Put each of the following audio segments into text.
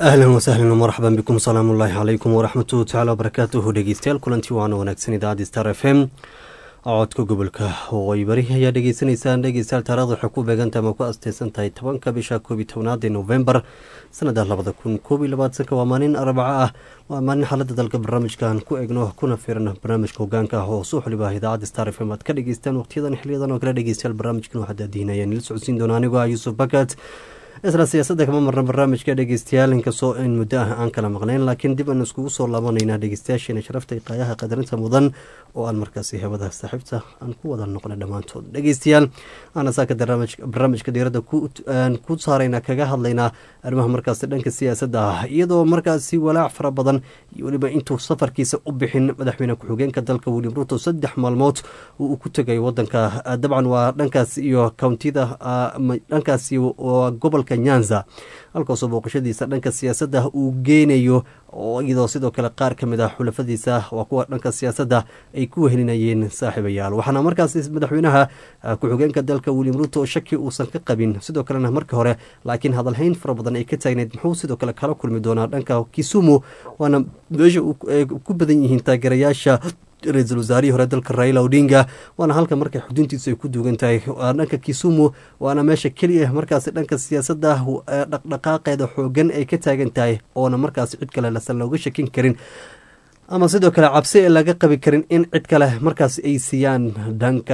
ahlan wasahlan marxaban bikum salaamu ullaahi calaykum waraxmatuhu tacala wabarakaatuhu dhegeystayaal kulantii waana wanaagsan idaacadda star f m codka gobolka waqooyi bari ayaa dhegeysanaysaan dhegeystayaal taarikhda waxay ku beegantahay ama ku asteysan tahay tobanka bisha koob iyo tobnaad ee novembar sanada labada kun koob iyo labaatanka waa maalin arbaco ah waa maalin xaalada dalka barnaamijkan ku egno kuna firan barnaamijka hogaanka ah oo soo xoliba idaacadda star f m aad ka dhegeystaan waqtiyadan xiliyadan oo kale dhegeystayaal barnaamijkan waxaa daadihinaya nila socodsiin doona anigoo ah yuusuf bakat isla siyaasadda kama marna barnaamijka dhegeystayaal inkastoo in muddo ah aan kala maqnayn laakiin dib aan iskugu soo laabanaynaa dhegeystayaasheena sharafta iyo qaayaha qadarinta mudan oo aan markaasi hewada saaxiibta aan ku wada noqnay dhammaantood dhegeystayaal aana saaka barnaamijka diiradda ku saarayna kaga hadlaynaa arrimaha markaasi dhanka siyaasadda ah iyadoo markaasi walaac fara badan iyo weliba intuu safarkiisa u bixin madaxweyne ku-xigeenka dalka william ruto saddex maalmood uu ku tegay wadanka dabcan waa dhankaas iyo kountida dhankaas gobolka nyanza halkaasoo booqashadiisa dhanka siyaasadda uu geynayo oo iyadoo sidoo kale qaar ka mid ah xulafadiisa waa kuwa dhanka siyaasadda ay ku wehelinayeen saaxiibayaal waxaana markaas madaxweynaha ku-xigeenka dalka william ruto shaki uusan ka qabin sidoo kalena markii hore laakiin hadalhayn fara badan ay ka taagneyd muxuu sidoo kale kala kulmi doonaa dhanka kisumu waana meesha ku badan yihiin taageerayaasha ra-iisul wasaarihii hore dalka raila odinga waana halka markay xuduntiisu ay ku duugan tahay dhanka kisumu waana meesha keliya markaasi dhanka siyaasadda dhaqdhaqaaqeeda xoogan ay ka taagan tahay oona markaasi cid kale lasan looga shakin karin ama sidoo kale cabsi ee laga qabi karin in cid kale markaasi ay siiyaan dhanka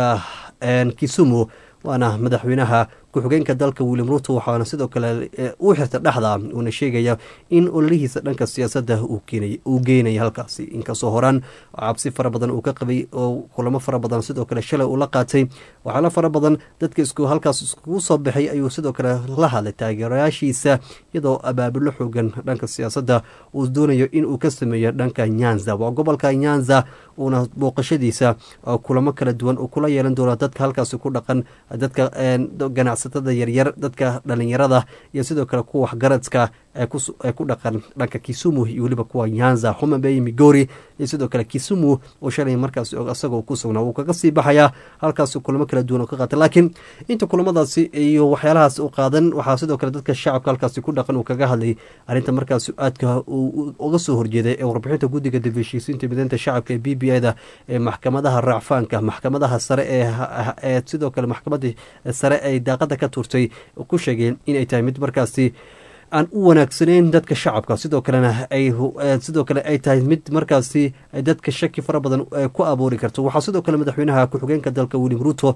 kisumu waana madaxweynaha ku-xigeenka dalka william ruto waxaana sidoo kale uu xirta dhexda uuna sheegaya in ololihiisa dhanka siyaasadda uu geynaya halkaasi inkastoo horaan cabsi fara badan uu ka qabay oo kulamo fara badan sidoo kale shalay uu la qaatay waxaala fara badan dadka halkaas iskugu soo baxay ayuu sidoo kale la hadlay taageerayaashiisa iyadoo abaabulo xoogan dhanka siyaasadda uu doonayo inuu ka sameeyo dhanka nyanza waa gobolka nyanza uuna booqashadiisa kulamo kala duwan uu kula yeelan doono dadka halkaasi ku dhaqan dadka ganacsatada yaryar dadka dhalinyarada iyo sidoo kale kuwa waxgaradka ee ku dhaqan dhanka kisumu iyo weliba kuwa nyanza homabey migori iyo sidoo kale kisumu oo shalay markaas isagoo ku sugnaa wuu kaga sii baxayaa halkaas kulamo kala duwan oo ka qaatay laakiin inta kulamadaasi iyo waxyaalahaas u qaadan waxaa sidoo kale dadka shacabka halkaasi ku dhaqan uu kaga hadlay arrinta markaas aadka uu uga soo horjeeday ee warbixinta guddiga dib heshiisiinta mideynta shacabka ee b b i da ee maxkamadaha raacfaanka maxkamadaha sare ee sidoo kale maxkamadii sare ay daaqada ka tuurtay ku sheegeen inay tahay mid markaasi aan u wanaagsanayn dadka shacabka sidoo kalena ay sidoo kale ay tahay mid markaasi dadka shaki fara badan ku abuuri karto waxaa sidoo kale madaxweynaha ku-xigeenka dalka william ruto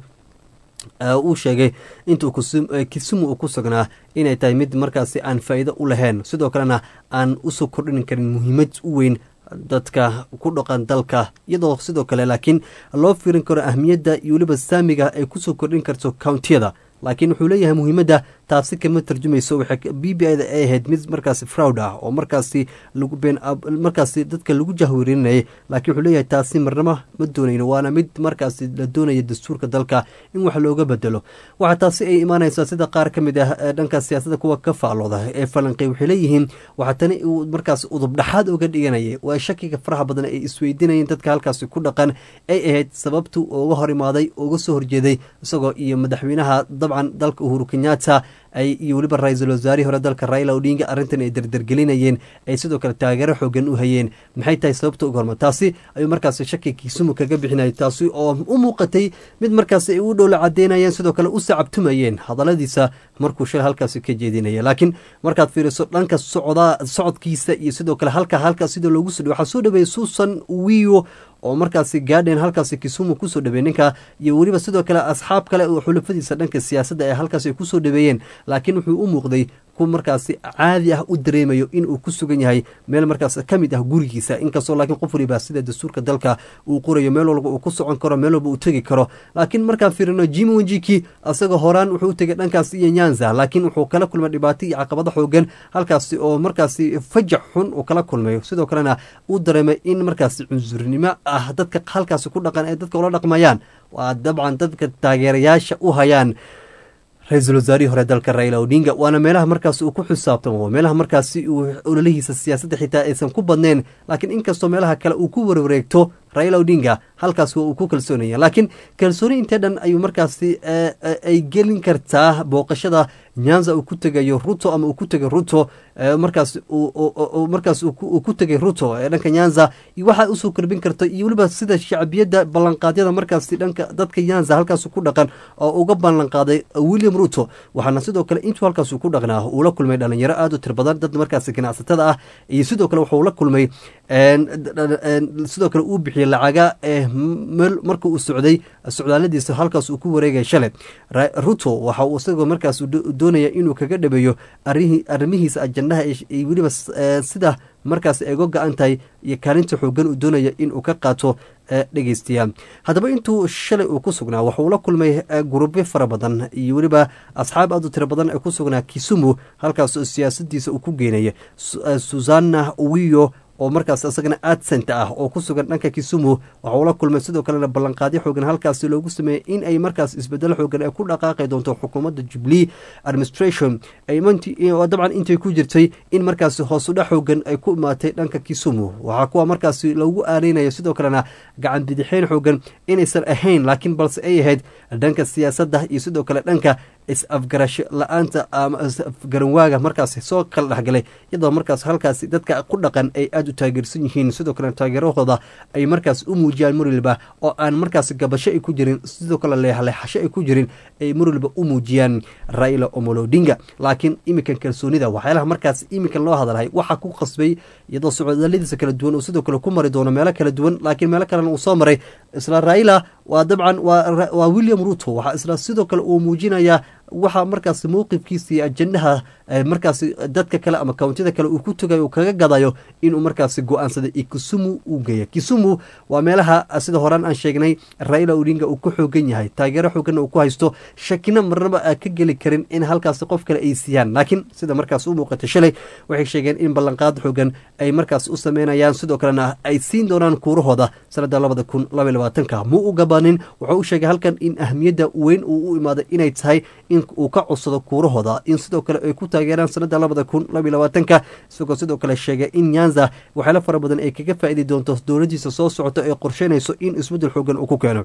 uu sheegay intuu kisumu uu ku sugnaa inay tahay mid markaasi aan faa'iido u lahayn sidoo kalena aan usoo kordhin karin muhiimad u weyn dadka ku dhaqan dalka iyadoo sidoo kale laakiin loo fiirin karo ahmiyadda iyo weliba saamiga ay kusoo kordhin karto countiyada laakiin wuxuu leeyahay muhiimadda taasi kama tarjumayso waxay b b i da ay ahayd mid markaasi fraud ah oo markaasi lagu been markaasi dadka lagu jahwerinayay laakiin wuxuu leeyahay taasi marnamo ma doonayno waana mid markaasi la doonaya dastuurka dalka in wax looga bedelo waxaa taasi ay imaanaysaa sida qaar ka mid ah dhanka siyaasadda kuwa ka faalooda ee falanqey waxay leeyihiin waxaa tani uu markaasi udubdhaxaad uga dhiganayay waa shakiga faraha badan ay isweydiinayeen dadka halkaasi ku dhaqan ay ahayd sababtu uga hor imaaday uga soo horjeeday isagoo iyo madaxweynaha dabcan dalka uhuru kenyatta ay iyo weliba ra-iisul wasaarihii hore dalka raila odinga arrintan ay derdergelinayeen ay sidoo kale taageero xoogan u hayeen maxay tahay sababta uga horma taasi ayuu markaasi shaki kisumu kaga bixinayay taasi oo u muuqatay mid markaasi ay u dhowla cadeynayeen sidoo kale u sacabtumayeen hadaladiisa markuu shalay halkaasi ka jeedinaya laakiin markaad fiiriso dhanka socda socodkiisa iyo sidoo kale halka halkaas sida loogu soo dhawey waxaa soo dhaweeyey susan wiyo oo markaasi gaadheen halkaasi kisumu kusoo dhaweey ninka iyo weliba sidoo kale asxaab kale oo xulafadiisa dhanka siyaasadda ee halkaasi ay kusoo dhaweeyeen laakiin wuxuu u muuqday ku markaasi caadi ah u dareemayo inuu ku sugan yahay meel markaas ka mid ah gurigiisa inkastoo laakiin qof waliba sida dastuurka dalka uu qorayo meel walba uu ku socon karo meel walba uu tegi karo laakiin markaan fiirino jimi wenjiki asagoo horaan wuxuu u tegay dhankaas iyo nyanza laakiin wuxuu kala kulmay dhibaato iyo caqabado xoogan halkaasi oo markaasi fajac xun uu kala kulmayo sidoo kalena uu dareemay in markaasi cunsurnimo ah dadka halkaasi ku dhaqan ee dadka ula dhaqmayaan waa dabcan dadka taageerayaasha u hayaan ra-iisul wasaarihii hore dalka raila odinga waana meelaha markaasi uu ku xisaabtamo meelaha markaasi uu ololihiisa siyaasadda xitaa aysan ku badnayn laakiin inkastoo meelaha kale uu ku warwareegto raila odinga halkaas uu ku kalsoonaya laakiin kalsooni intee dhan ayuu markaasi ay gelin kartaa booqashada nyanza uu ku tegayo ruto ama uu ku tegay ruto markaas markaas uu ku tegay ruto ee dhanka nyanza waxa usoo karbin karta iyo weliba sida shacbiyadda ballanqaadyada markaasi dhanka dadka nyanza halkaas ku dhaqan oo uga ballanqaaday william ruto waxaana sidoo kale intuu halkaas ku dhaqnaa uu la kulmay dhalinyaro aad u tir badan dad markaasi ganacsatada ah iyo sidoo kale wuxuu la kulmay sidoo kale uu bixiyey lacaga meel marka uu socday socdaaladiisa halkaas uu ku wareegay shalay ruto waxa uu isagoo markaas doonaya inuu kaga dhabeeyo arrimihiisa ajandaha weliba sida markaas ay uga go-an tahay iyo kaalinta xoogan uu doonaya inuu ka qaato dhegeystayaa haddaba intuu shalay uu ku sugnaa waxauu la kulmay gurubyo fara badan iyo weliba asxaab aad u tiro badan ee ku sugnaa kisumu halkaas siyaasadiisa uu ku geenaya susana wiyo oo markaas isagana adsenta ah oo ku sugan dhanka kisumu waxa uu la kulmay sidoo kalena ballanqaadyo xoogan halkaasi loogu sameeyey in ay markaas isbedelo xoogan ay ku dhaqaaqi doonto xukuumadda jubilee administration dabcan intay ku jirtay in markaasi hoosudha xoogan ay ku imaatay dhanka kisumu waxaa kuwa markaasi loogu aaneynaya sidoo kalena gacan bidixeyn xoogan inaysan ahayn laakiin balse ay ahayd dhanka siyaasadda iyo sidoo kale dhanka is-afgarasho la-aanta ama is-afgaranwaaga markaas soo kala dhexgalay iyadoo markaas halkaasi dadka ku dhaqan ay aada u taageersan yihiin sidoo kale taageerahooda ay markaas u muujiyaan marwalba oo aan markaas gabasho ay ku jirin sidoo kale leexleexasho ay ku jirin ay marwalba u muujiyaan raila omolodinga laakiin iminkan kalsoonida waxyaalaha markaas iminkan loo hadalhay waxaa ku qasbay iyadoo socdaaladiisa kala duwan uu sidoo kale ku mari doono meelo kala duwan laakiin meelo kalena uu soo maray isla raila waa dabcan waa william ruto waxaa isla sidoo kale uu muujinayaa waxaa markaas mowqifkiisa iyo ajandaha markaas dadka kale ama kawntida kale uu ku tugayo uu kaga gadayo inuu markaas go-aansaday kisumu uu geeya kisumu waa meelaha sida horaan aan sheegnay raila odinga uu ku xoogan yahay taageero xooganna uu ku haysto shakina marnaba a ka geli karin in halkaas qof kale ay siiyaan laakiin sida markaas u muuqata shalay waxay sheegeen in ballanqaad xoogan ay markaas u sameynayaan sidoo kalena ay siin doonaan kuurahooda sanada labada kun labay labaatanka mu u gabanin wuxuu u sheegay halkan in ahmiyadda weyn uu u imaaday inay tahay in uu ka codsado kuurahooda in sidoo kale ay ku taageeraan sanada labada kun labay labaatanka isagoo sidoo kale sheegay in nyanza waxyaalo fara badan ay kaga faa'iidi doonto dowladiisa soo socoto ee qorsheynayso in isbeddel xoogan uu ku keeno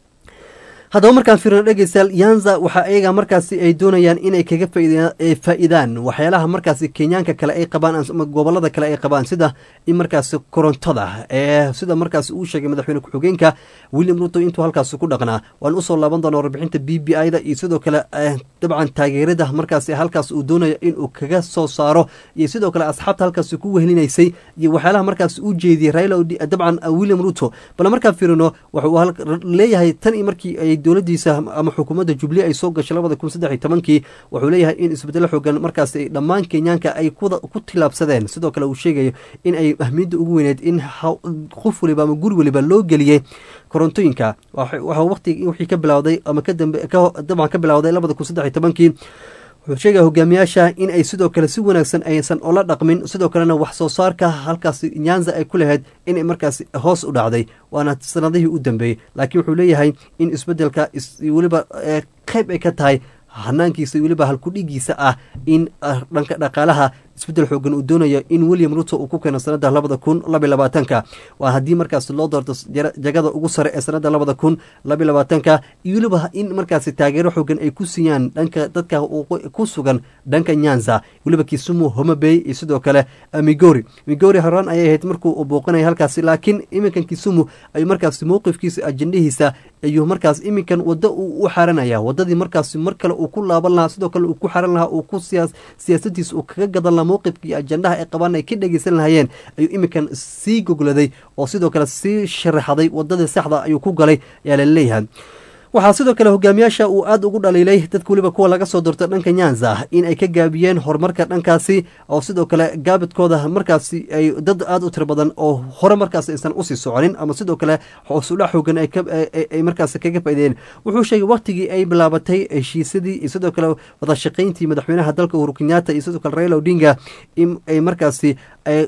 haddaba markaan fiirno dhegeystayaal yanza waxa ayaga markaasi ay doonayaan inay kaga faa'iidaan waxyaalaha markaasi kenyaanka kale ay qabaan ama gobolada kale ay qabaan sida in markaasi korontada ee sida markaasi uu sheegay madaxweyne ku-xigeenka william ruto intuu halkaasi ku dhaqnaa waan usoo laaban doona warbixinta b b i da iyo sidoo kale dabcan taageerada markaasi halkaas uu doonaya inuu kaga soo saaro iyo sidoo kale asxaabta halkaasi ku wehelinaysay iyo waxyaalaha markaasi u jeediyey raila dabcan william ruto bal markaan fiirino wuxuu leeyahay tan iyo markii ay dowladiisa ama xukuumadda jubli ay soo gashay labada kun saddex iyo tobankii wuxuu leeyahay in isbedelo xoogan markaas dhammaan kenyaanka ay ku tilaabsadeen sidoo kale uu sheegayo in ay ahmiyadda ugu weyneed in qof waliba ama guri waliba loo geliyey korontooyinka waxa waqti wixii ka bilowday ama kadambe dabcan ka bilowday labada kun saddex iyo tobankii wuxuu sheegaya hogaamiyaasha in ay sidoo kale si wanaagsan aysan ola dhaqmin sidoo kalena wax soo saarka halkaasi nyanza ay ku lahayd inay markaasi hoos u dhacday waana sanadihii u dambeeyey laakiin wuxuu leeyahay in isbedelka weliba qayb ay ka tahay hanaankiisa weliba halkudhigiisa ah in dhanka dhaqaalaha isbedel xoogan uu doonayo in william ruto uu ku keeno sanada labada kun labay labaatanka waa haddii markaas loo doorto jagada ugu sare ee sanada labada kun labay labaatanka iyo weliba in markaasi taageero xoogan ay ku siiyaan dhanka dadka ku sugan dhanka nyanza weliba kisumu homabey iyo sidoo kale migori migori horaan ayay ahayd markuu booqanaya halkaasi laakiin iminkan kisumu ayuu markaasi mowqifkiisa ajendahiisa ayuu markaas iminkan wado uu u xaranaya wadadii markaasi mar kale uu ku laaban lahaa sidoo kale uu ku xaran lahaa uu ku siyaasadiisa uu kaga gadan lahaa mowqifkii ajandaha ay qabaan ay ka dhegeysan lahayeen ayuu iminkan sii gogladay oo sidoo kale sii sharaxday wadadii saxda ayuu ku galay ayaa la leeyahay waxaa sidoo kale hogaamiyaasha uu aada ugu dhaliilay dadka weliba kuwa laga soo doortay dhanka nyanza in ay ka gaabiyeen horumarka dhankaasi oo sidoo kale gaabidkooda markaasi ay dad aada u tiro badan oo hore markaas aysan usii soconin ama sidoo kale hoosudha xoogan ay markaas kaga faaideen wuxuu sheegay waktigii ay bilaabatay heshiisadii iyo sidoo kale wada shaqayntii madaxweynaha dalka uhuru kenyaata iyo sidoo kale raila odinga in ay markaasi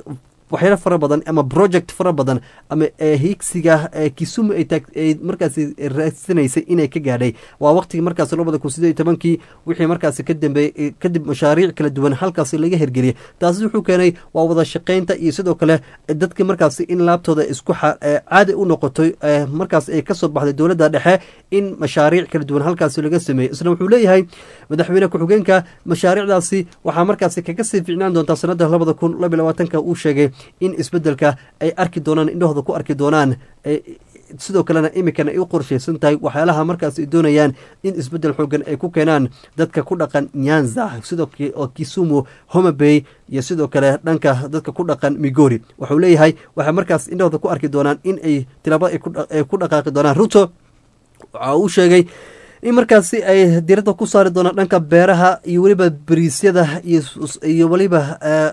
waxyaalo fara badan ama project fara badan ama higsiga kisumu ay markaasi raadsanaysay inay ka gaadhay waa waqtigii markaasi labada kun sideed iyo tobankii wixii markaasi ka dambeeyey kadib mashaariic kala duwan halkaasi laga hergeliyay taasi wuxuu keenay waa wada shaqaynta iyo sidoo kale dadka markaasi in laabtooda isku caadi u noqotay markaas ay kasoo baxday dowladda dhexe in mashaariic kala duwan halkaasi laga sameeyey isla wuxuu leeyahay madaxweyne ku-xigeenka mashaariicdaasi waxaa markaasi kaga sii ficnaan doontaa sanada labada kun laba labaatanka uu sheegay in isbedelka ay arki doonaan indhahooda ku arki doonaan sidoo kalena imikan ay u qorshaysan tahay waxyaalaha markaas ay doonayaan in isbedel xoogan ay ku keenaan dadka ku dhaqan nyanza sidoo kisumu homabay iyo sidoo kale dhanka dadka ku dhaqan migori wuxuu leeyahay waxay markaas indhahooda ku arki doonaan in ay tilaabo ay ku dhaqaaqi doonaan ruto waxa uu sheegay in markaasi ay diradda ku saari doonaan dhanka beeraha iyo weliba bariisyada iyo weliba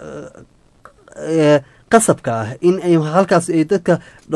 qasabka ah in ay halkaas ay dadka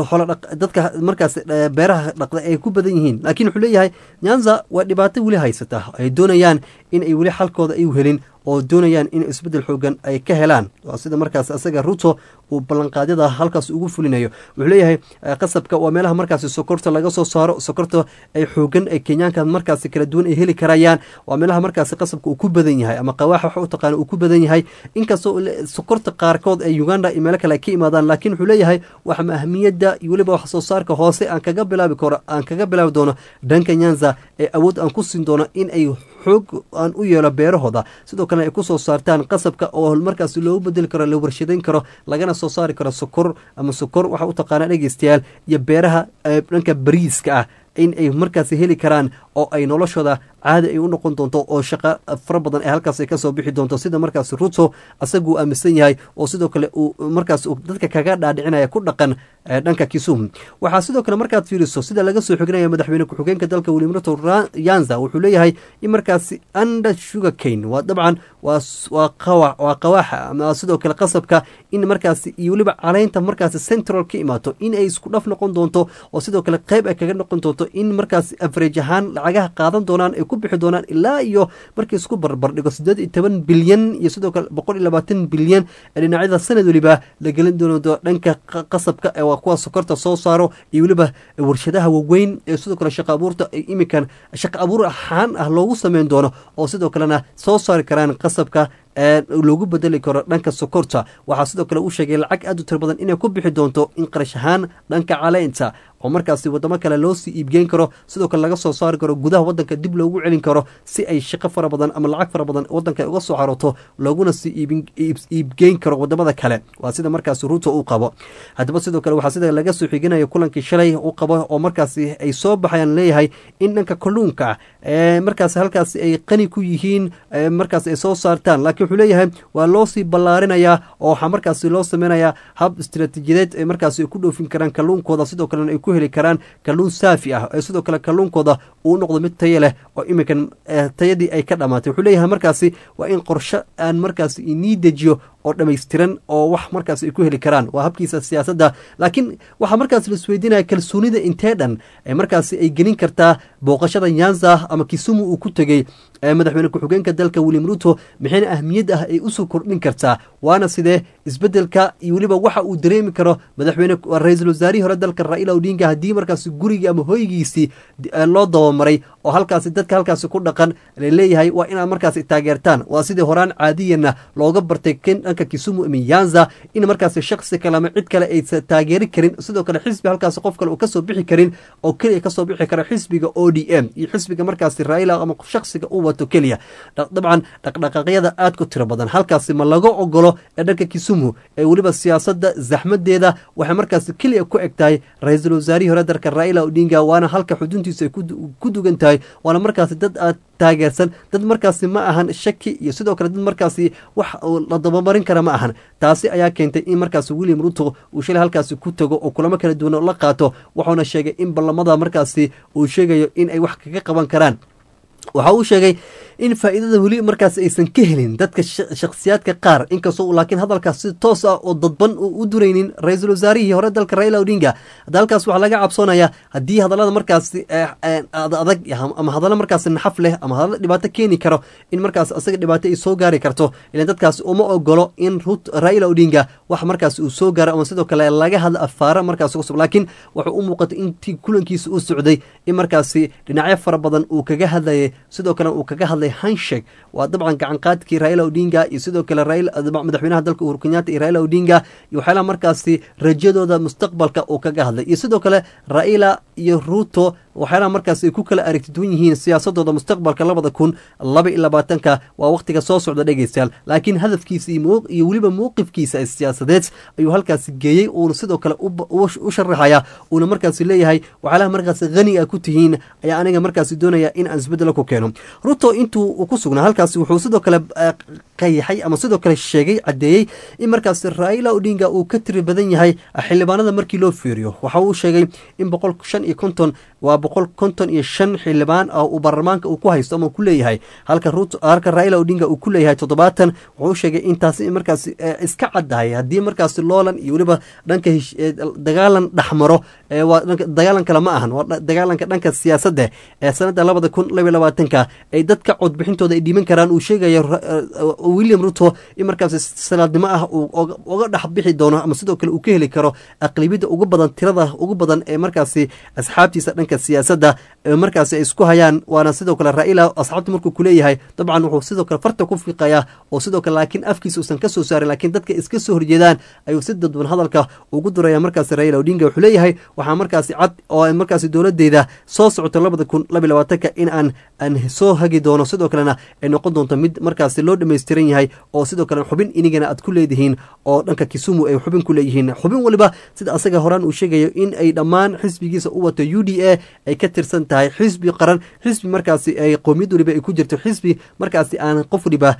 dadka markaas beeraha dhaqda ay ku badan yihiin laakiin wuxuu leeyahay nyanza waa dhibaato weli haysata ay doonayaan in ay weli xalkooda ay helin oo doonayaan in isbedel xoogan ay ka helaan waa sida markaas asaga ruto uu ballanqaadyada halkaas ugu fulinayo wuxuu leeyahay qasabka waa meelaha markaasi sokorta laga soo saaro sokorta ay xoogan ay kenyaanka markaasi kala duwan ay heli karayaan waa meelaha markaasi qasabka uu ku badan yahay ama qawaaxa waxa u taqaana uu ku badan yahay inkastoo sokorta qaarkood ee uganda iyo meelo kale ay ka imaadaan laakiin wuxuu leeyahay waxa ahmiyadda iyo weliba wax soo saarka hoose aan kaga bilaabi karo aan kaga bilaabi doono dhanka nyanza ee awood aan ku siin doono in ay xoog aan u yeelo beerahooda sidoo kalena ay ku soo saartaan qasabka oo markaas loogu bedeli karo la warshadayn karo lagana soo saari karo sokor ama sokor waxa u taqaanaa dhegeystayaal iyo beeraha dhanka bariiska ah in ay markaasi heli karaan oo ay noloshooda caadi ay u noqon doonto oo shaqo fara badan ee halkaas ay kasoo bixi doonto sida markaas ruto asaguu aaminsan yahay oo sidoo kale uu markaas dadka kaga dhaadhicinaya ku dhaqan dhanka kisum waxaa sidoo kale markaad fiiriso sida laga soo xoginaya madaxweyne ku-xigeenka dalka william ruto yanza wuxuu leeyahay in markaasi under sugar cane waa dabcan waa qawaaxa ama sidoo kale qasabka in markaasi iyo weliba caleynta markaasi central ka imaato in ay isku dhaf noqon doonto oo sidoo kale qeyb ay kaga noqon doonto in markaasi average ahaan lacagaha qaadan doonaan ay ku bixi doonaan ilaa iyo markii isku barbardhigo siddeed iyo toban bilyan iyo sidoo kale boqol iyo labaatan bilyan ee dhinacyada sanad weliba la gelin doono dhanka qasabka ee waa kuwa sokorta soo saaro iyo weliba warshadaha waaweyn ee sidoo kale shaqa abuurta iminkan shaqa abuur ahaan ah loogu sameyn doono oo sidoo kalena soo saari karaan qasabka loogu bedeli karo dhanka sokorta waxaa sidoo kale uu sheegay lacag aad u tiro badan inay ku bixi doonto in qarash ahaan dhanka caleynta oo markaasi wadamo kale loo sii iibgeyn karo sidoo kale laga soo saari karo gudaha wadanka dib loogu celin karo si ay shaqo fara badan ama lacag fara badan wadanka uga soo xaroto looguna sii iibgeyn karo wadamada kale waa sida markaasi ruuto uu qabo haddaba sidoo kale waxaa sida laga soo xiginayo kulankii shalay u qabo oo markaasi ay soo baxayaan leeyahay in dhanka kalluunka markaasi halkaasi ay qani ku yihiin markaas ay soo saartaan laakiin wuxuu leeyahay waa loo sii ballaarinayaa oo waxaa markaasi loo sameynayaa hab istiraatiijiyadeed ay markaasi ku dhoofin karaan kalluunkooda sidoo kalena ay ku heli karaan kalluun saafi ah ee sidoo kale kalluunkooda uu noqdo mid tayo leh oo iminkan tayadii ay ka dhammaatay wuxuu leeyahay markaasi waa in qorsho aan markaasi inii dejiyo oo dhammaystiran oo wax markaas ay ku heli karaan waa habkiisa siyaasadda laakiin waxaa markaas la isweydiinaya kalsoonida intee dhan ee markaasi ay gelin kartaa booqashada nyanza ama kisumu uu ku tegey madaxweyne ku-xigeenka dalka william ruto maxayna ahmiyad ah ay usoo kordhin kartaa waana sidee isbedelka iyo weliba waxa uu dareemi karo madaxweyne ra-iisul wasaarihii hore dalka raila odinga haddii markaasi gurigii ama hoygiisii loo dabamaray oo halkaasi dadka halkaasi ku dhaqan laleeyahay waa inaad markaasi taageertaan waa sidii horaan caadiyana looga bartay dhanka kisumu miyanza in markaasi shaksi kale ama cid kale aysa taageeri karin sidoo kale xisbi halkaasi qof kale uu kasoo bixi karin oo keliya kasoo bixi kara xisbiga o d m iyo xisbiga markaasi raila ama shaksiga uu wato keliya dabcan dhaqdhaqaaqyada aad ku tiro badan halkaasi ma laga ogolo ee dhanka kisumu ee weliba siyaasadda zaxmadeeda waxay markaasi keliya ku eg tahay ra-iisul wasaarihii hore dalka raila odinga waana halka xuduntiisa ay ku dugan tahay waana markaasi dad aad taageersan dad markaasi ma ahan shaki iyo sidoo kale dad markaasi wax la dabamarin kara ma ahan taasi ayaa keentay in markaasi william ruto uu shalay halkaasi ku tago oo kulamo kala duwan la qaato wuxuuna sheegay in ballamada markaasi uu sheegayo in ay wax kaga qaban karaan waxa uu sheegay in faa'iidada weli markaas aysan ka helin dadka shakhsiyaadka qaar inkastoo laakiin hadalkaas si toos ah oo dadban u duraynin ra-iisul wasaarihii hore dalka raila odinga hadda halkaas waxaa laga cabsoonayaa haddii hadallada markaasi adag ama hadallo markaas naxaf leh ama hadallo dhibaato keeni karo in markaas asaga dhibaato ay soo gaari karto ilan dadkaas uma ogolo in raila odinga wax markaas uu soo gaaro ama sidoo kale laga hadla afaara markaas cusub laakiin wuxuu u muuqatay intii kulankiisa u socday in markaasi dhinacyo fara badan uu kaga hadlayay sidoo kale uu kaga hadlay hanshek waa dabcan gacanqaadkii raila odinga iyo sidoo kale madaxweynaha dalka uhuru kenyatta iyo raila odinga iyo waxyaalaha markaasi rajadooda mustaqbalka uu kaga hadlay iyo sidoo kale raila iyo ruto waxyaalaha markaas ay ku kala aragti duwan yihiin siyaasadooda mustaqbalka labada kun laba iyo labaatanka waa wakhtiga soo socda dhegeystayaal laakiin hadafkiisa iyo weliba mowqifkiisa ee siyaasadeed ayuu halkaasi geeyey uuna sidoo kale u sharaxaya uuna markaasi leeyahay waxyaalaha markaasi hani a ku tihiin ayaa aniga markaasi doonaya in aan isbedelo ku keeno ruto intuu ku sugnaa halkaasi wuxuu sidoo kale qayaxay ama sidoo kale sheegay caddeeyey in markaasi raila odinga uu ka tiri badan yahay xildhibaanada markii loo fiiriyo waxa uu sheegay in boqol shan iyo konton waa boqol konton iyo shan xildhibaan ah uu baarlamaanka uu ku haysto ama ku leeyahay halka ruto halka raila odinga uu ku leeyahay toddobaatan wuxuu sheegay intaasi markaasi iska caddahay haddii markaasi loolan iyo weliba dhanka dagaalan dhexmaro waa dagaalan kale ma ahan waa dagaalanka dhanka siyaasadda ee sanadda labada kun laba iyo labaatanka ay dadka codbixintooda ay dhiiban karaan uu sheegaya william ruto in markaasi salaadnimo ah uu uga dhex bixi doono ama sidoo kale uu ka heli karo aqlibiyadda ugu badan tirada ugu badan ee markaasi asxaabtiisa dhanka siyaasadda markaasi ay isku hayaan waana sidoo kale raila asxaabta markuu kuleeyahay dabcan wuxuu sidoo kale farta ku fiiqayaa oo sidoo kale laakiin afkiisa uusan ka soo saarin laakiin dadka iska soo horjeedaan ayuu si dadban hadalka ugu duraya markaasi raila odinga wuxuu leeyahay waxaa markaasi cad oo markaasi dowladeyda soo socoto labada kun laba iyo labaatanka in aan aan soo hagi doono sidoo kalena ay noqon doonto mid markaasi loo dhammaystiran yahay oo sidoo kale xubin inigana aad ku leedihiin oo dhanka kisumu ay xubin ku leeyihiin xubin waliba sida asaga horaan uu sheegayo in ay dhammaan xisbigiisa u wato u d a ay ka tirsan tahay xisbi qaran xisbi markaasi ay qowmiyad waliba ay ku jirto xisbi markaasi aan qof waliba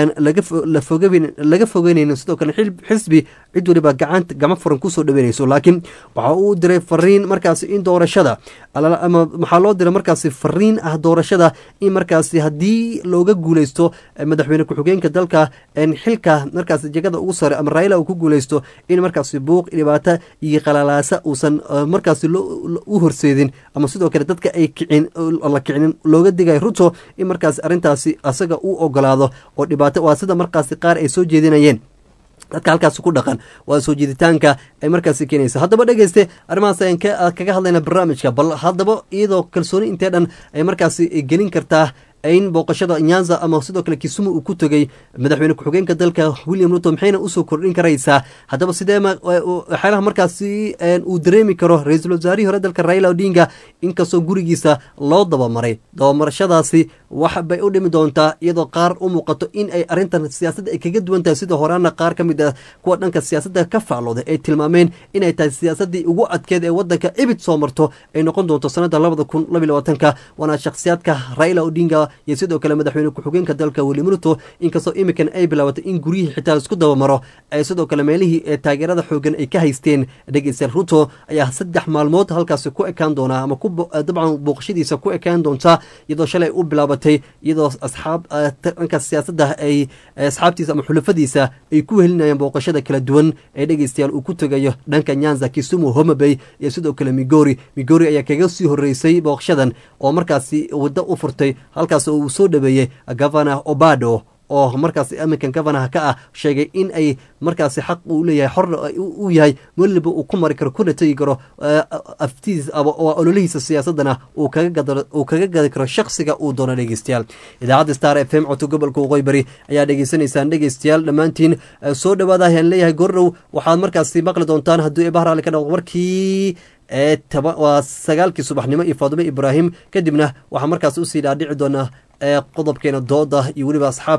laga fogeynaynin sidoo kale xisbi cid waliba gacanta gama furan kusoo dhaweynayso laakiin waxa uu diray fariin markaasi in doorashada ama maxaa loo diray markaasi fariin ah doorashada in markaasi haddii looga guuleysto madaxweyne ku-xigeenka dalka xilka markaasi jegada ugu sare ama raila uu ku guuleysto in markaasi buuq dhibaato iyo qalalaasa uusan markaasi u horseedin ama sidoo kale dadka ay kicin la kicinin looga digay ruto in markaasi arrintaasi asaga uu ogolaado oo dhibaato waa sida markaasi qaar ay soo jeedinayeen dadka halkaasi ku dhaqan waa soo jeeditaanka ay markaasi keenaysa haddaba dhegeyste arrimahaas ayaan kaga hadlayna barnaamijka bal haddaba iyadoo kalsooni intee dhan ay markaasi gelin kartaa in booqashada nyanza ama sidoo kale kisumu uu ku tegay madaxweyne ku-xigeenka dalka william ruto maxayna usoo kordhin karaysaa haddaba sidee waxyaalaha markaasi uu dareemi karo ra-iisul wasaarihii hore dalka raila odinga inkastoo gurigiisa loo dabamaray dabamarashadaasi wax bay u dhimi doontaa iyadoo qaar u muuqato in ay arrintan siyaasadda ay kaga duwan tahay sida horaana qaar ka mid ah kuwa dhanka siyaasadda ka faclooday ay tilmaameen inay tahay siyaasaddii ugu adkeed ee waddanka ibid soo marto ay noqon doonto sanadda labada kun laba iyo labaatanka waana shakhsiyaadka raila odinga iyo sidoo kale madaxweyne ku-xigeenka dalka william ruto inkastoo iminkan ay bilaabatay in guryihii xitaa isku dabamaro ay sidoo kale meelihii ee taageerada xoogan ay ka haysteen dhegeystayaal ruto ayaa saddex maalmood halkaasi ku ekaan doonaa ama dabcan booqashadiisa ku ekaan doontaa iyadoo shalay u bilaabatay iyadoo asxaab dhanka siyaasadda ay asxaabtiisa ama xulafadiisa ay ku helinayaan booqashada kala duwan ee dhegeystayaal uu ku tegayo dhanka nyanza kisumu homabay iyo sidoo kale migori migori ayaa kaga sii horeysay booqashadan oo markaasi waddo u furtay halkaas uu soo dhaweeyey governor obado oo markaas aminkan governaha ka ah sheegay in ay markaasi xaq uu leeyahay xorna uu yahay weliba uu ku mari karo kuna tegi karo aftiis ololihiisa siyaasadana uu kaga gadi karo shaksiga uu doono dhegeystayaal idaacadda star f m codka gobolka waqooyi bari ayaa dhegeysanaysaan dhegeystayaal dhammaantiin soo dhawaada ayaan leeyahay gordhow waxaad markaasi maqli doontaan hadduu eebah raalli ka dhaqo warkii ee waa sagaalkii subaxnimo iyo faadimo ibraahim kadibna waxaa markaas usii dhaadhici doonaa qodobkeena dooda iyo weliba asxaabta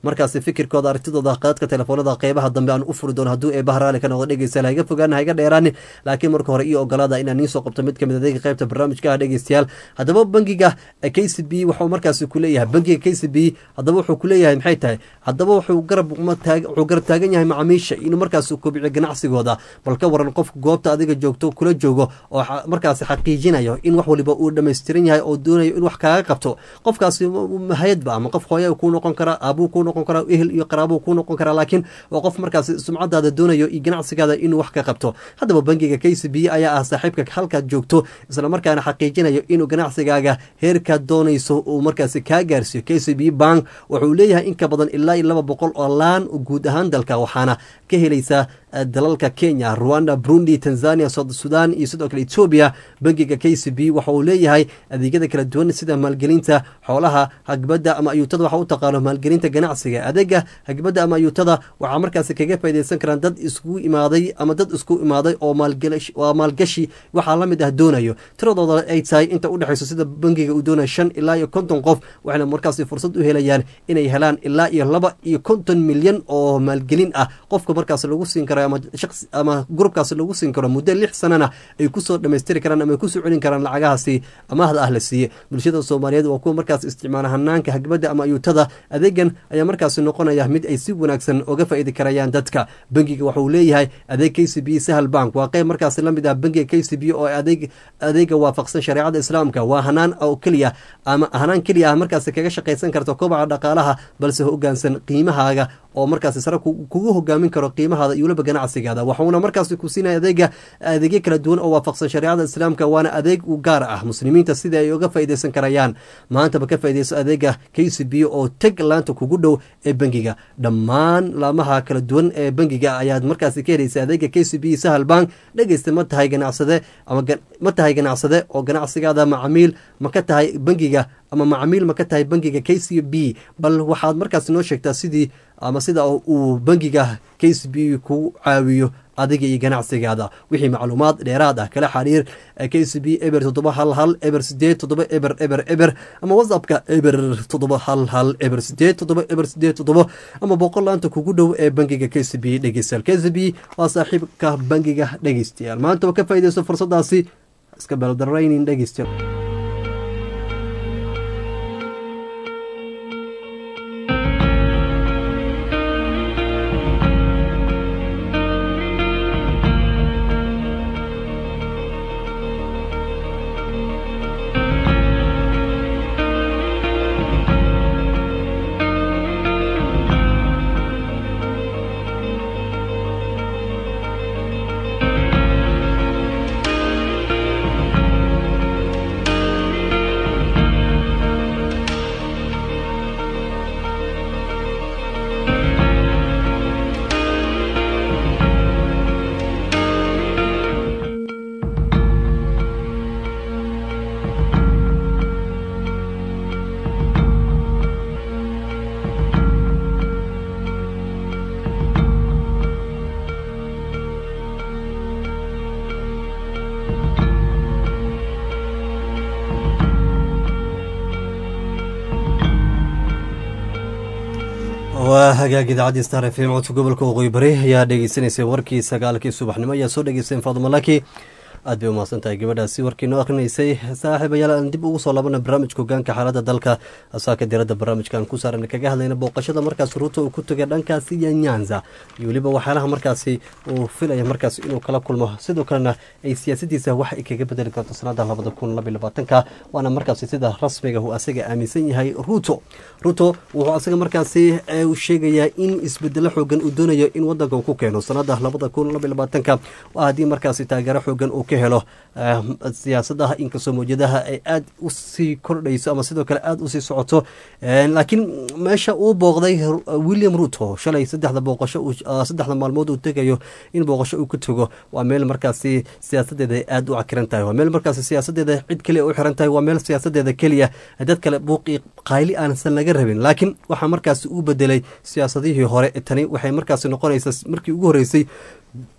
markaasi fikirkooda aragtidooda qaadka telefoonada qeybaha dambe aan u furi doono hadduu eebaha raali ka noqdo dhegeystayaal haiga fogaan haiga dheeraanin laakiin marka hore iyo ogolaada inaan iin soo qabto mid kamid adeega qeybta barnaamijka ah dhegeystayaal haddaba bangiga k c b waxuu markaasi kuleeyahay bangiga k c b haddaba wuxuu kuleeyahay maxay tahay haddaba wuxuu garab wuxuu garab taagan yahay macaamiisha inuu markaas kobciyo ganacsigooda bal ka waran qofka goobta adiga joogto kula joogo oo markaasi xaqiijinayo in wax waliba uu dhammaystiran yahay oo doonayo in wax kaaga qabto qofkaasi hay-adba ama qof hooya kuu noqon karaa aabuu kuu noqon karaa ehel iyo qaraabuu kuu noqon karaa laakiin waa qof markaasi sumcadaada doonayo iyo ganacsigaada inuu wax ka qabto haddaba bangiga k c b ayaa ah saaxiibka halkaad joogto islamarkaana xaqiijinayo inuu ganacsigaaga heerkaad doonayso uu markaasi kaa gaarsiiyo k c b bank wuxuu leeyahay in ka badan ilaa iyo laba boqol oo laan guud ahaan dalka waxaana ka helaysaa dalalka kenya rwanda burundi tanzania sod sudan iyo sidoo kale etoobiya bangiga k c b waxa uu leeyahay adeegyada kala duwan sida maalgelinta xoolaha hagbadda ama ayuutada waxa u taqaano maalgelinta ganacsiga adeega hagbadda ama ayuutada waxaa markaasi kaga faa'idaysan karaan dad isku imaaday ama dad isku imaaday oo waa maalgashi waxaa la mid ah doonayo tiradooda ay tahay inta u dhexayso sida bangiga uu doonayo shan ilaa iyo konton qof waxayna markaasi fursad u helayaan inay helaan ilaa iyo laba iyo konton milyan oo maalgelin ah qofka markaas lagu siin karo ama grubkaas lagu siin karo muddo lix sanana ay kusoo dhamaystiri karaan ama ay kusoo celin karaan lacagahaasi amaahda ah la siiye bulshada soomaaliyeed waa kuwa markaas isticmaala hanaanka hagbadda ama ayuutada adeegan ayaa markaasi noqonaya mid ay si wanaagsan oga faa'iidi karayaan dadka bangiga waxauu leeyahay adeeg k c b sahal bank waa qeyb markaasi la mid ah bangiga k c b oo adeeg adeega waafaqsan shareecada islaamka waa hanaan oo keliya ama hanaan keliya ah markaasi kaga shaqaysan karta kobaca dhaqaalaha balse hogaansan qiimahaaga oo markaasi sare kugu hogaamin karo qiimahaada iyo waliba ganacsigaada waxuuna markaasi ku siinaya adeega adeegyo kala duwan oo waafaqsan shareecada islaamka waana adeeg u gaar ah muslimiinta sida ay uga faa'iidaysan karayaan maantaba ka faa'iidayso adeega k c b oo teg laanta kugu dhow ee bangiga dhammaan laamaha kala duwan ee bangiga ayaad markaasi ka helaysa adeega k c b sahal bank dhegeysta ma tahay ganacsade ama ma tahay ganacsade oo ganacsigaada macamiil ma ka tahay bangiga ama macamiil ma ka tahay bangiga k c b bal waxaad markaasi noo sheegtaa sidii ama sida uu bangiga k c b ku caawiyo adiga iyo ganacsigaada wixii macluumaad dheeraad ah kala xariir k c b eber toddoba hal hal eber sideed toddoba eber eber eber ama whatsappka eber toddoba hal hal eber sideed toddoba eber sideed toddoba ama boqol laanta kugu dhow ee bangiga k c b dhegeystayaal k c b waa saaxiibka bangiga dhegeystayaal maantaba ka faa'iidayso fursadaasi iska beeldaraynin dhegeystayaal waa hagaag idaacadii star f m codka gobolka waqooyi bari ayaa dhegeysaneysay warkii sagaalkii subaxnimo ayaa soo dhegeysteen faaduma laki aad bay umahadsan tahay gabadhaasi warkii noo akrinaysay saaxiibayaal aan dib ugu soo laabana barnaamijka hogaanka xaalada dalka asaaka diradda barnaamijkan ku saaran kaga hadlayna booqashada markaas ruuto uu ku tegay dhankaasi iyo nyanza iyo weliba waxyaalaha markaasi uu filaya markaas inuu kala kulmo sidoo kalena ay siyaasadiisa wax ay kaga bedeli karto sanada labada kun labaiy labaatanka waana markaasi sida rasmiga uu asaga aaminsan yahay ruto ruto wuxuu asaga markaasi sheegayaa in isbedelo xoogan uu doonayo in wadanka uu ku keeno sanada labada kun labaiy labaatanka haddii markaasi taageero xoogan uu ka helo siyaasadaha inkastoo mawjadaha ay aada usii kordhayso ama sidoo kale aada usii socoto laakiin meesha uu booqday william ruto shalay saddexda booqasho saddexda maalmood uu tegayo in booqasho uu ku tego waa meel markaasi siyaasadeeda ay aada u cakiran tahay waa meel markaasi siyaasadeeda cid keliya u xiran tahay waa meel siyaasadeeda keliya dad kale buuqii qayli aansan laga rabin laakiin waxaa markaasi uu bedelay siyaasadihii hore tani waxay markaasi noqonaysaa markii ugu horeysay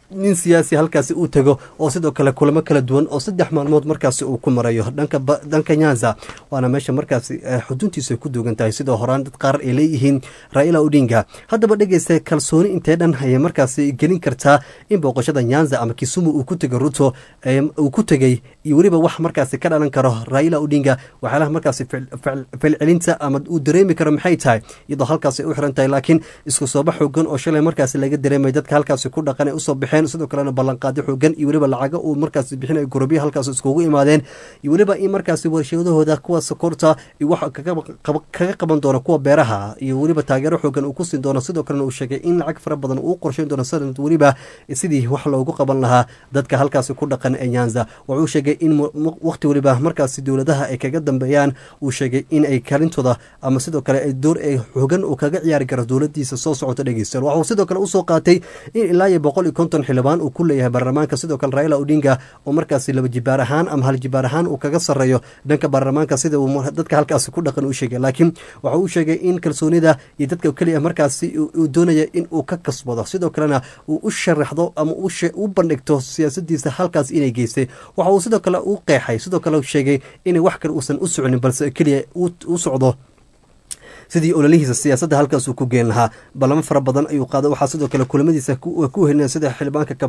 nin siyaasi halkaasi uu tago oo sidoo kale kulamo kala duwan oo saddex maalmood markaasi uu ku marayo dhanka dhanka nyanza waana meesha markaasi xuduntiisa ay ku duugan tahay sidoo horaan dad qaar ay leeyihiin raila odinga haddaba dhegeysta kalsooni intee dhan ayay markaasi gelin kartaa in booqashada nyanza ama kisumu uu ku tegay ruto uu ku tegey iyo weliba wax markaasi ka dhalan karo raila odinga waxyaalaha markaasi falcelinta ama uu dareemi karo maxay tahay iyadoo halkaasi u xiran tahay laakiin isku sooba xoogan oo shalay markaasi laga dareemay dadka halkaasi ku dhaqan ay usoo baxeen sidoo kalena ballanqaadyo xoogan iyo weliba lacago uu markaasi bixinay gurubya halkaas iskugu imaadeen iyo weliba in markaasi warshadahooda kuwa sokorta iyo wax kaga qaban doono kuwa beeraha iyo weliba taageero xoogan uu ku siin doono sidoo kalena uu sheegay in lacag fara badan uu qorsheyn doono sanad weliba sidii wax loogu qaban lahaa dadka halkaasi ku dhaqan ee nyanza wuxuu sheegay in waqti weliba markaasi dowladaha ay kaga dambeeyaan uu sheegay in ay kalintooda ama sidoo kale ay door ay xoogan uu kaga ciyaari karo dowladiisa soo socota dhegeystayaal waxuu sidoo kale usoo qaatay in ilaa iyo boqol iyo konton xildhibaan uu ku leeyahay baarlamaanka sidoo kale raila odinga oo markaasi laba jibaar ahaan ama hal jibaar ahaan uu kaga sareeyo dhanka baarlamaanka sida uu dadka halkaasi ku dhaqan u sheegay laakiin waxa uu sheegay in kalsoonida iyo dadka keliya markaasi uu doonaya in uu ka kasbado sidoo kalena uu u sharaxdo ama u bandhigto siyaasadiisa halkaas inay geystay waxa uu sidoo kale u qeexay sidoo kale sheegay in wax kale uusan u soconin balse keliya u socdo sidii ololihiisa siyaasadda halkaas uu ku geen lahaa ballamo fara badan ayuu qaaday waxaa sidoo kale kulamadiisa ku helina sida xildhibaanka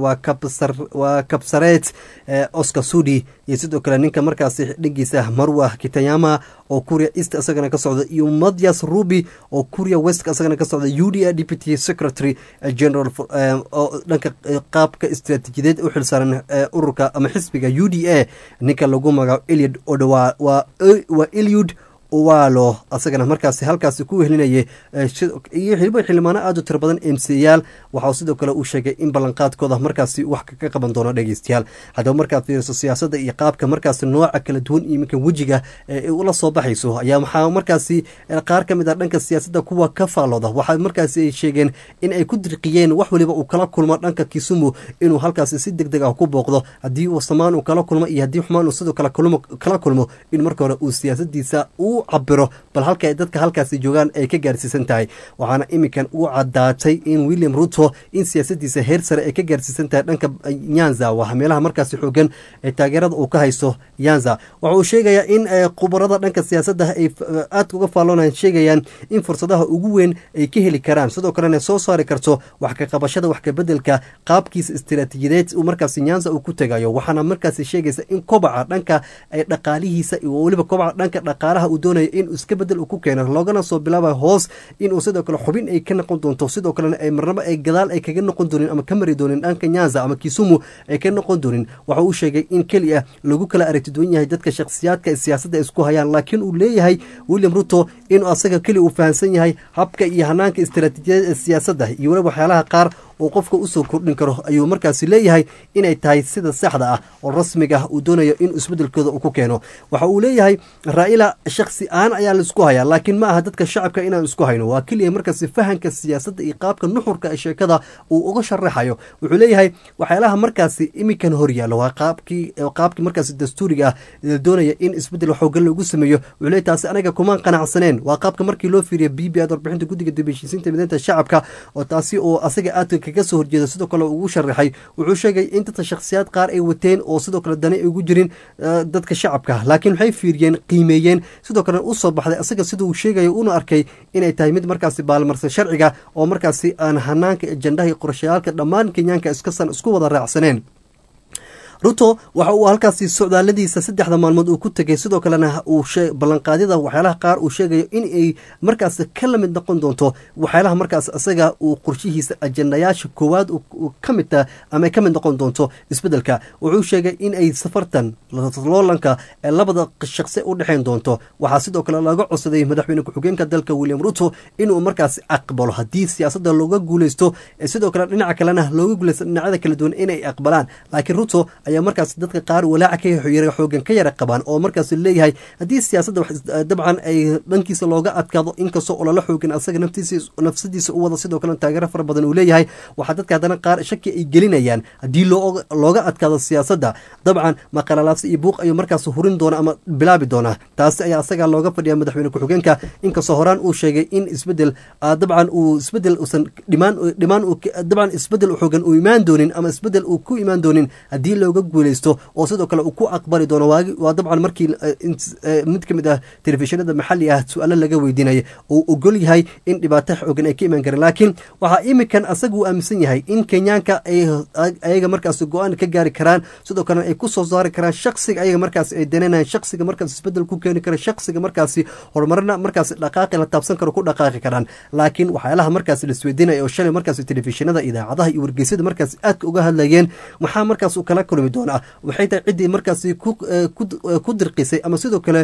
waa kabsareet oscar sudi iyo sidoo kale ninka markaasi dhigiisa marwa kitayama oo kuria east isagana ka socda iyo matyas ruby oo kuria west isagana ka socda u d a deputy secretary general oo dhanka qaabka istiraatiijiyadeed u xilsaaran ururka ama xisbiga u d a ninka lagu magaco eliud odowa waa eliud walo asagana markaasi halkaasi ku wehelinayay iyo xilibo xildhibaano aad u tiro badan emsiyaal waxaa sidoo kale uu sheegay in ballanqaadkooda markaasi wax ka qaban doono dhegeystayaal haddaba markaad fiiriso siyaasadda iyo qaabka markaasi nooca kala duwan iyo iminka wejiga ula soo baxayso ayaa waxaa markaasi qaar ka mid ah dhanka siyaasadda kuwa ka faalooda waxaa markaasi ay sheegeen in ay ku dirqiyeen wax waliba uu kala kulmo dhanka kisumu inuu halkaasi si deg deg ah ku booqdo haddii uu samaan uu kala kulmo iyo haddii xumaan uu sidoo kale kala kulmo in marka hore uu siyaasadiisa uu cabiro bal halka ay dadka halkaasi joogaan ay ka gaarsiisan tahay waxaana iminkan u cadaatay in william ruto in siyaasadiisa heer sare ay ka gaarsiisan tahay dhanka nyanza waa meelaha markaasi xoogan ee taageerada uu ka haysto nyanza waxa uu sheegayaa in khubarada dhanka siyaasadda ay aadka uga faalloonayan sheegayaan in fursadaha ugu weyn ay ka heli karaan sidoo kalena soo saari karto wax ka qabashada wax kabedelka qaabkiisa istiraatiijiyadeed uu markaasi nyanza uu ku tegayo waxaana markaasi sheegaysa in kobaca dhanka dhaqaalihiisa weliba kobaca dhanka dhaqaalaha uu doonaya in iska bedel uu ku keeno loogana soo bilaabayo hoos inuu sidoo kale xubin ay ka noqon doonto sidoo kalena ay marnabo ay gadaal ay kaga noqon doonin ama ka mari doonin dhanka nyanza ama kisumu ay ka noqon doonin waxa uu sheegay in keliya lagu kala aragti duwan yahay dadka shakhsiyaadka ee siyaasadda isku hayaan laakiin uu leeyahay william ruto inuu asaga keliya uu fahamsan yahay habka iyo hanaanka istiraatiijiyada ee siyaasadda iyo weliba waxyaalaha qaar uu qofka usoo kordhin karo ayuu markaasi leeyahay inay tahay sida saxda ah oo rasmiga ah uu doonayo in isbedelkooda uu ku keeno waxa uu leeyahay raa'ila shakhsi aan ayaa laisku hayaa laakiin ma aha dadka shacabka inaan isku hayno waa keliya markaasi fahanka siyaasadda iyo qaabka nuxurka ee sheekada uu uga sharaxayo wuxuu leeyahay waxyaalaha markaasi iminkan horyaalo waa qaabkii qaabkii markaasi dastuuriga ah la doonaya in isbedel xoogan loogu sameeyo wuxuu leeyahy taasi anaga kumaan qanacsaneen waa qaabka markii loo fiiriya b b ad warbixinta guddiga dibheshiisiinta mideynta shacabka oo taasi oo asaga aadka kaga soo horjeeda sidoo kale ugu sharaxay wuxuu sheegay in dadka shakhsiyaad qaar ay wateen oo sidoo kale dani ay ugu jirin dadka shacabka laakiin waxay fiiriyeen qiimeeyeen sidoo kale usoo baxday asaga sida uu sheegayo una arkay inay tahay mid markaasi baalmarsan sharciga oo markaasi aan hanaanka ajandaha iyo qorshayaalka dhammaan kenyaanka iskasan isku wada raacsaneen ruto waxa uu halkaasi socdaaladiisa saddexda maalmood uu ku tegay sidoo kalena uu ballanqaadyada waxyaalaha qaar uu sheegayo in ay markaas ka lamid noqon doonto waxyaalaha markaas isaga uu qorshihiisa ajandayaasha koowaad ka midta ama ay ka mid noqon doonto isbedelka wuxuu sheegay in ay safartan loolanka ee labada shaqsi u dhexeyn doonto waxaa sidoo kale laga codsaday madaxweyne ku-xigeenka dalka william ruto inuu markaasi aqbalo haddii siyaasadda looga guuleysto sidoo kale dhinaca kalena looga guuleysto dhinacyada kala duwan inay aqbalaan laakiin ruto ayaa markaas dadka qaar walaaca ka yara xoogan ka yara qabaan oo markaas leeyahay haddii siyaasadda dabcan ay dhankiisa looga adkaado inkastoo olala xoogan asaga nafsadiisa u wada sidoo kale taageero fara badan uu leeyahay waxaa dadka haddana qaar shaki ay gelinayaan haddii looga adkaado siyaasadda dabcan maqalalaabsi iyo buuq ayuu markaas hurin doona ama bilaabi doonaa taasi ayaa asaga looga fadhiya madaxweyne ku-xigeenka inkastoo horaan uu sheegay in isbedel dabcan uu isbedel usan dhimaan dhimaan dabcan isbedel xoogan uu imaan doonin ama isbedel uu ku imaan doonin haddii looga guuleysto oo sidoo kale uu ku aqbali doono waagi waa dabcan markii mid ka mid ah telefishinada maxalli ah su-aalo laga weydiinaya uu ogol yahay in dhibaato xoogan ay ka imaan kareen laakiin waxaa imikan asaga uu aaminsan yahay in kenyaanka ay ayaga markaas go-aan ka gaari karaan sidoo kalena ay kusoo saari karaan shaksiga ayaga markaas ay dananayan shaksiga markaas isbedel ku keeni kara shaksiga markaasi horumarna markaas dhaqaaqi la taabsan karo ku dhaqaaqi karaan laakiin waxyaalaha markaas laisweydiinaya oo shalay markaas telefishinada idaacadaha iyo wargeysyada markaas aadka uga hadlayeen maxaa markaas uu kala kulmi doonaa waxay tahay ciddii markaasi ku dirqisay ama sidoo kale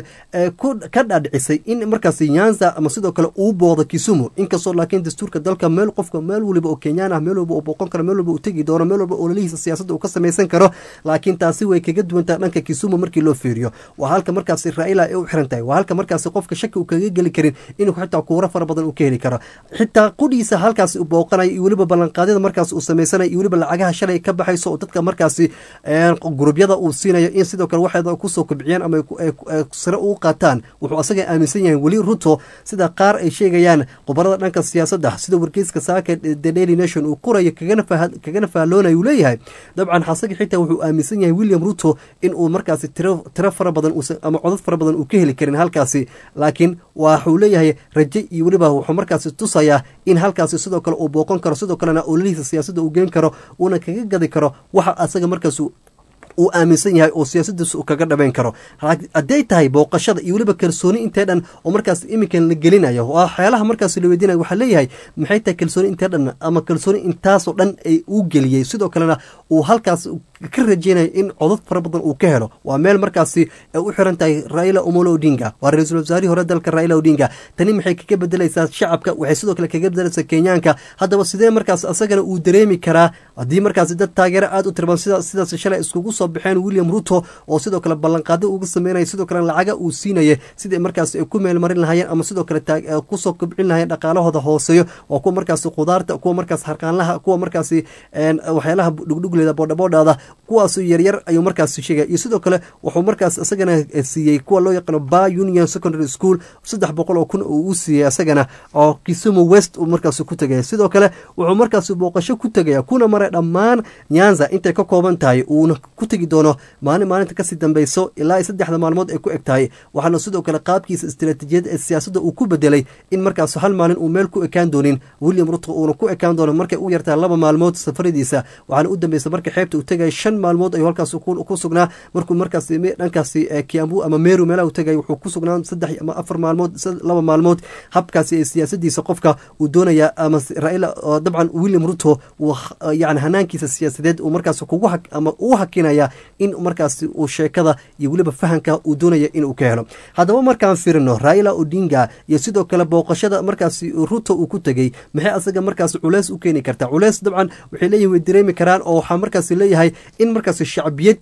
ka dhaadhicisay in markaas nyanza ama sidoo kale uu boodo kisumu inkastoo laakiin dastuurka dalka meel qofka meel waliba oo kenyaan ah meel walba uu booqon karo meel walba uu tegi doono meel walba ololihiisa siyaasadda uu ka samaysan karo laakiin taasi way kaga duwantaa dhanka kisumu markii loo fiiriyo waa halka markaasi raila ay u xiran tahay waa halka markaasi qofka shaki uu kaga geli karin inuu xitaa kuuro fara badan uu ka heli karo xitaa qudhiisa halkaasi uu booqanayo iyo weliba ballanqaadyada markaas uu samaysanaya iyo weliba lacagaha shalay ka baxayso oo dadka markaasi gurubyada uu siinayo in sidoo kale waxeeda kusoo kobciyaan ama sare uu qaataan wuxuu asaga aaminsan yahay weli ruto sida qaar ay sheegayaan khubarada dhanka siyaasadda sida wargeyska saaka the daily nation uu qorayo kagana faalloonayo uu leeyahay dabcan xasaga xitaa wuxuu aaminsan yahay william ruto in uu markaasi tiro fara badan ama codad fara badan uu ka heli karin halkaasi laakiin waxuu leeyahay raje iyo weliba wuxuu markaasi tusayaa in halkaasi sidoo kale uu booqon karo sidoo kalena ololihiisa siyaasadda uu geen karo uuna kaga gadi karo waxa asaga markaas uu aaminsan yahay oo siyaasadiisa uu kaga dhabayn karo hadday tahay booqashada iyo weliba kalsooni intee dhan oo markaas iminkan la gelinayo waxyaalaha markaas la weydiinaya waxaa leeyahay maxay tahay kalsooni intee dhan ama kalsooni intaasoo dhan ay uu geliyey sidoo kalena uu halkaas ka rajeynayo in codad fara badan uu ka helo waa meel markaasi ay u xiran tahay raila omolo odinga waa ra-iisul wasaarihii hore dalka raila odinga tani maxay kaga bedelaysaa shacabka waxay sidoo kale kaga bedelaysaa kenyaanka haddaba sidee markaas asagana uu dareemi karaa haddii markaasi dad taageero aada u tirban sida sidaas shalay iskugu soo baxeen william ruto oo sidoo kale ballanqaado uga sameynaya sidoo kale lacaga uu siinaya sidai markaas ay ku meelmarin lahaayeen ama sidoo kale kusoo kobcin lahayeen dhaqaalahooda hooseeyo waa kuwa markaasi khudaarta kuwa markaas harqaanlaha kuwa markaasi waxyaalaha dhugdhugleeda boodhaboodhaada kuwaas yaryar ayuu markaas sheegaya iyo sidoo kale wuxuu markaas isagana siiyey kuwa loo yaqaano ba union secondary school saddex boqol oo kun uu u siiyey isagana oo kisumu west uu markaas ku tegaya sidoo kale wuxuu markaas booqasho ku tegaya kuna maray dhammaan nyanza intay ka kooban tahay uuna ku tegi doono maalin maalinta kasii dambeyso ilaa saddexda maalmood ay ku eg tahay waxaana sidoo kale qaabkiisa istiraatiijiyad ee siyaasadda uu ku bedelay in markaas hal maalin uu meel ku ekaan doonin william ruto uuna ku ekaan doono markay u yartahay laba maalmood safaradiisa waxaana u dambeysa marka xeebta uu tegaya shan maalmood ayuu halkaas ku sugnaa markuu markaas dhankaasi kiambu ama meru meelaha u tegay wuxuu ku sugnaa saddex ama afar maalmood laba maalmood habkaasi ee siyaasadiisa qofka uu doonaya ama raila dabcan william ruto yani hanaankiisa siyaasadeed uu markaas kugu ama uu hakinaya in markaas uu sheekada iyo weliba fahanka uu doonaya inuu ka helo haddaba markaan firino raila odinga iyo sidoo kale booqashada markaas ruto uu ku tegey maxay asaga markaas culeys u keeni kartaa culeys dabcan waxay leeyihin way dareemi karaan oo waxaa markaas leeyahay in markaas shacbiyad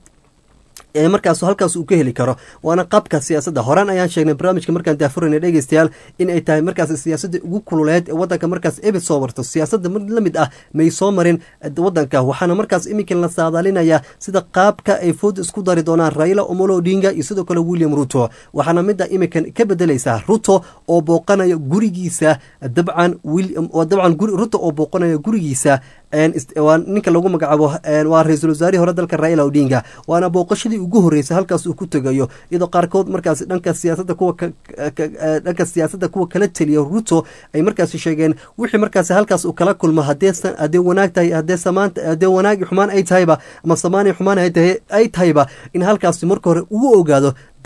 ee markaas halkaas uu ka heli karo waana qabka siyaasadda horaan ayaan sheegnay barnaamijka markaan daafurayna dhegeystayaal in ay tahay markaas siyaasadda ugu kululeed ee wadanka markaas ebid soo warto siyaasadda mid la mid ah may soo marin wadanka waxaana markaas iminkan la saadaalinaya sida qaabka ay food isku dari doonaan raila omolo odinga iyo sidoo kale william ruto waxaana midda iminkan ka bedelaysaa ruto oo booqanaya gurigiisa dabcan dabcan ruto oo booqanaya gurigiisa waa ninka lagu magacaabo waa ra-iisul wasaarihii hore dalka raila odinga waana booqashadii ugu horreysay halkaas uu ku tegayo iyadoo qaarkood markaas dhanka siyaasadda kuwa dhanka siyaasadda kuwa kala teliya ruto ay markaas sheegeen wixii markaas halkaas uu kala kulmo hadee hadee wanaag tahay hadee samaan hadee wanaagi xumaan ay tahayba ama samaani xumaan ay tahayba in halkaas marka hore uu ogaado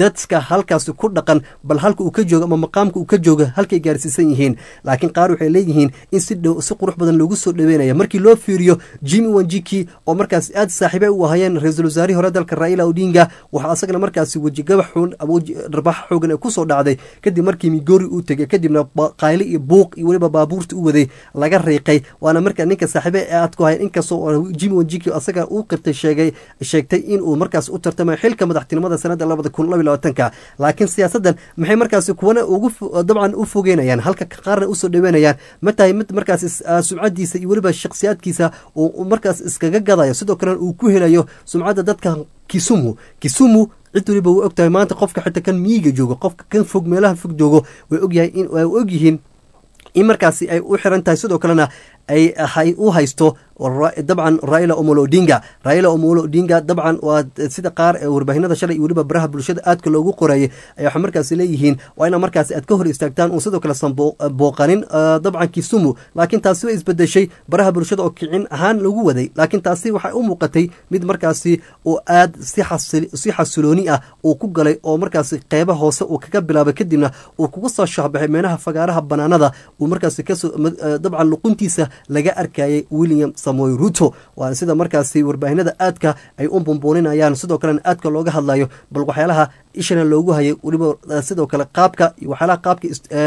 dadka halkaasi ku dhaqan bal halka uu ka joogo ama maqaamka uu ka joogo halkay gaarsiisan yihiin laakiin qaar waxay leeyihiin in si dhow si qurux badan loogu soo dhaweynaya markii loo fiiriyo jimmy wanjiki oo markaas aad saaxiibe u ahayeen ra-iisul wasaarihii hore dalka raila odinga waxaa asagana markaasi wejigabax xun ama dharbaxa xoogan ee kusoo dhacday kadib markii migori uu tegay kadibna qayle iyo buuq iyo weliba baabuurta u waday laga riiqay waana markaa ninka saaxiibe ee aad ku hayan inkastoo jimmy wanjiki asaga uu qirtay sheegay sheegtay inuu markaas u tartamayo xilka madaxtinimada sanada labada kun laba labaatanka laakiin siyaasaddan maxay markaasi kuwana ugu dabcan u fogeynayaan halka qaarna usoo dhaweynayaan ma tahay mid markaas sumcadiisa iyo weliba shakhsiyaadkiisa uu markaas iskaga gadayo sidoo kalena uu ku helayo sumcadda dadka kisumu kisumu cid waliba way og tahay maanta qofka xitaa kan miyiga joogo qofka kan fog meelaha fog joogo way ogyahay in way ogyihiin in markaasi ay u xiran tahay sidoo kalena ay u haysto dabcan raila omolo odinga raila omolo odinga dabcan waa sida qaar ee warbaahinada shalay iyo weliba baraha bulshada aadka loogu qorayay ay waxaa markaasi leeyihiin waa ina markaasi aad ka hor istaagtaan uun sidoo kale san booqanin dabcan kisumu laakiin taasi way isbedeshay baraha bulshada oo kicin ahaan lagu waday laakiin taasi waxay u muuqatay mid markaasi oo aad si xasilooni ah uu ku galay oo markaasi qeyba hoose uu kaga bilaabay kadibna uu kuga soo shahbaxay meelaha fagaaraha banaanada uu markaasi kasoo dabcan luquntiisa laga arkayay william samoy ruto waana sida markaasi warbaahinada aadka ay u bumbuuninayaan sidoo kalena aadka looga hadlayo bal waxyaalaha ishana loogu hayay weliba sidoo kale qaabka iyo waxyaalaha qaabka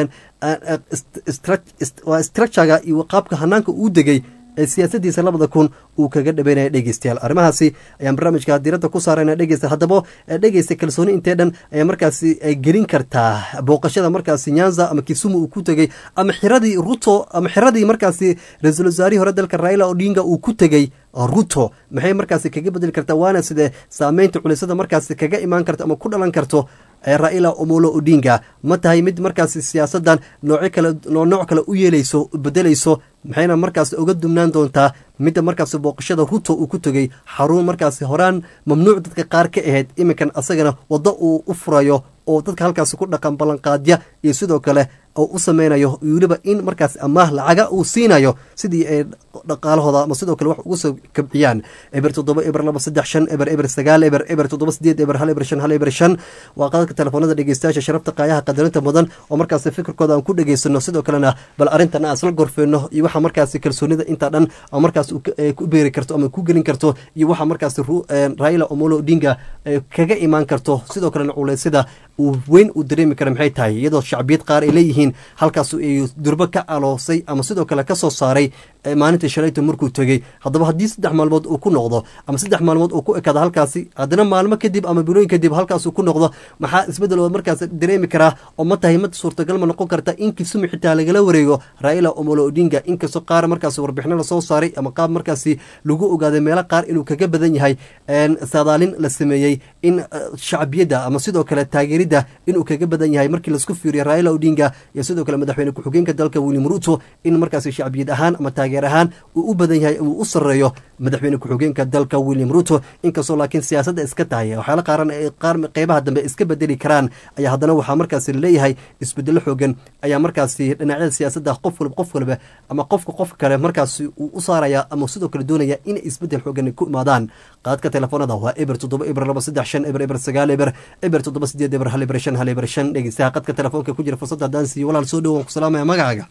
structurega iyo qaabka hanaanka uu degay ee siyaasadiisa labada kun uu kaga dhabeynaya dhegeystayaal arrimahaasi ayaan barnaamijka diiradda ku saarayna dhegeysta haddaba dhegeysta kalsooni intee dhan ayaa markaasi gelin kartaa booqashada markaasi nyanza ama kisumu uu ku tegey ama xiradii ruto ama xiradii markaasi ra-iisul wasaarihii hore dalka raila odinga uu ku tegey ruto maxay markaasi kaga bedeli kartaa waana sidee saameynta culisada markaasi kaga imaan karto ama ku dhalan karto raila omolo odinga ma tahay mid markaasi siyaasadan nooc kale nooc kale u yeeleyso bedelayso maxayna markaasi uga dumnaan doontaa midda markaasi booqashada ruto uu ku tegey xarun markaasi horaan mamnuuc dadka qaar ka ahayd iminkan asagana waddo uu u furayo oo dadka halkaasi ku dhaqan ballanqaadya iyo sidoo kale oo u sameynayo weliba in markaas amaah lacaga uu siinayo sidii ay dhaqaalahooda ama sidoo kale wax ugu soo kabciyaan eber toddoba eber laba saddex shan eber eber sagaal eber eber toddoba sideed eber hal eber shan hal eber shan waa qadadka telefoonada dhegeystayaasha sharafta qaayaha qadarinta mudan oo markaasi fikirkooda aan ku dhegeysano sidoo kalena bal arrintan aan isla gorfeyno iyo waxa markaasi kalsoonida intaa dhan oo markaas ku beeri karto ama ku gelin karto iyo waxa markaasi raila omolo odinga kaga imaan karto sidoo kalena culeysyada uu weyn uu dareemi kara maxay tahay iyadoo shacbiyad qaar ay leeyihiin halkaas ay durbo ka aloosay ama sidoo kale ka soo saaray maalintii shalayto markuu tegey haddaba haddii saddex maalmood uu ku noqdo ama saddex maalmood uu ku ekaado halkaasi haddana maalmo kadib ama bilooyin kadib halkaas uu ku noqdo maxaa isbeddel oo markaas dareemi karaa oo ma tahay mid suurtagal ma noqon karta in kisumi xitaa lagala wareego raila omolo odinga inkastoo qaar markaas warbixino lasoo saaray ama qaab markaasi lagu ogaaday meelo qaar inuu kaga badan yahay saadaalin la sameeyey in shacbiyadda ama sidoo kale taageeridda inuu kaga badan yahay markii laisku fiiriyo raila odinga iyo sidoo kale madaxweyne ku-xigeenka dalka william ruto in markaasi shacbiyad ahaan ama taageer ahaan uu u badan yahay uu u sareeyo madaxweyne ku-xigeenka dalka william ruto inkastoo laakiin siyaasadda iska tahay waxyaala qaaran qaar qeybaha dambe iska bedeli karaan ayaa haddana waxaa markaasi laleeyahay isbedelo xoogan ayaa markaasi dhinacyada siyaasadda qof waliba qof waliba ama qofka qofka kale markaasi uu u saaraya ama sidoo kale doonaya inay isbedel xoogan ku imaadaan qaadka telefoonada waa eber toddoba eber laba saddex shan eber eber sagaal eber eber toddoba sideed eber hal eber shan hal eber shan dhegeystaha qadka telefoonka ku jira fursadda haddaan siiyo walaal soo dhow waan ku salaamaya magacaaga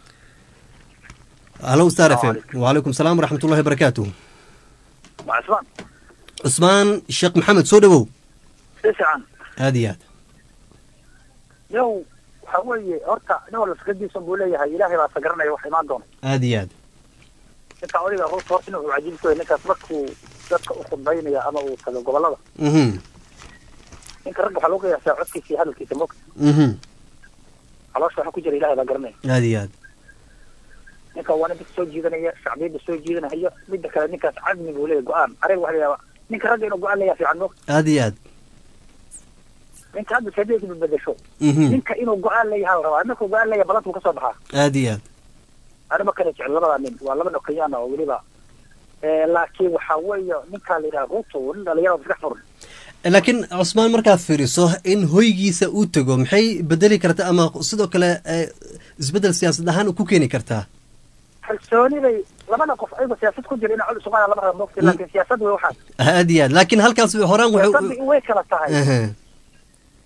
halo star f m wacalaykum salaam waraxmat ullahi barakaatuh cusmaan cusmaan sheekh maxamed soo dhowow si fiican aada iyo aad yow waxa weeye horta nin walba fikradiisa buu leeyahay ilaahay baa sagaranaya wax imaan doona aada iyo aad ninka odiga ruuta horta inuu cajiib ku yahay ninkaas markuu dadka u khudbaynaya ama uu tago gobolada mhm ninka ragga waxaa loo qiyaasaa codkiisa iyo hadalkiisa mogta mhm caloosha waxa ku jira ilahay baa garanaya aada iyo aad ninka waa nin dadka soo jiidanaya shacbiyadda soo jiidanaya midda kale ninkaas cadmi buu leeyahay go-aan ariga waxa la yaaba ninka ragga inuu go-aan leeyahay fiican mogta aada iyo aad ninka hadda sadeedka badbedesho mhm ninka inuu go-aan leeyahay la rabaa markuu go-aan leeyahay balanta uu kasoo baxaa aada iyo aad anima kale jecel labada nin waa laba dhokayaan oo weliba laakiin waxa weeye ninkaa la yidhaha ruto nin dhalinyarada maskax furan laakiin cusmaan markaad fiiriso in hoygiisa uu tego maxay bedeli karta ama sidoo kale eh, isbeddel siyaasad ahaan u ku keeni kartaa kalsooniday labada qof ayagoo siyaasad ku jira ina cod isuqaada lama raba mogta laakiin siyaasad wey waxaas aada iyo aad laakiin halkaas horaan siyaasadda wuxuu way kala tahay Ehe.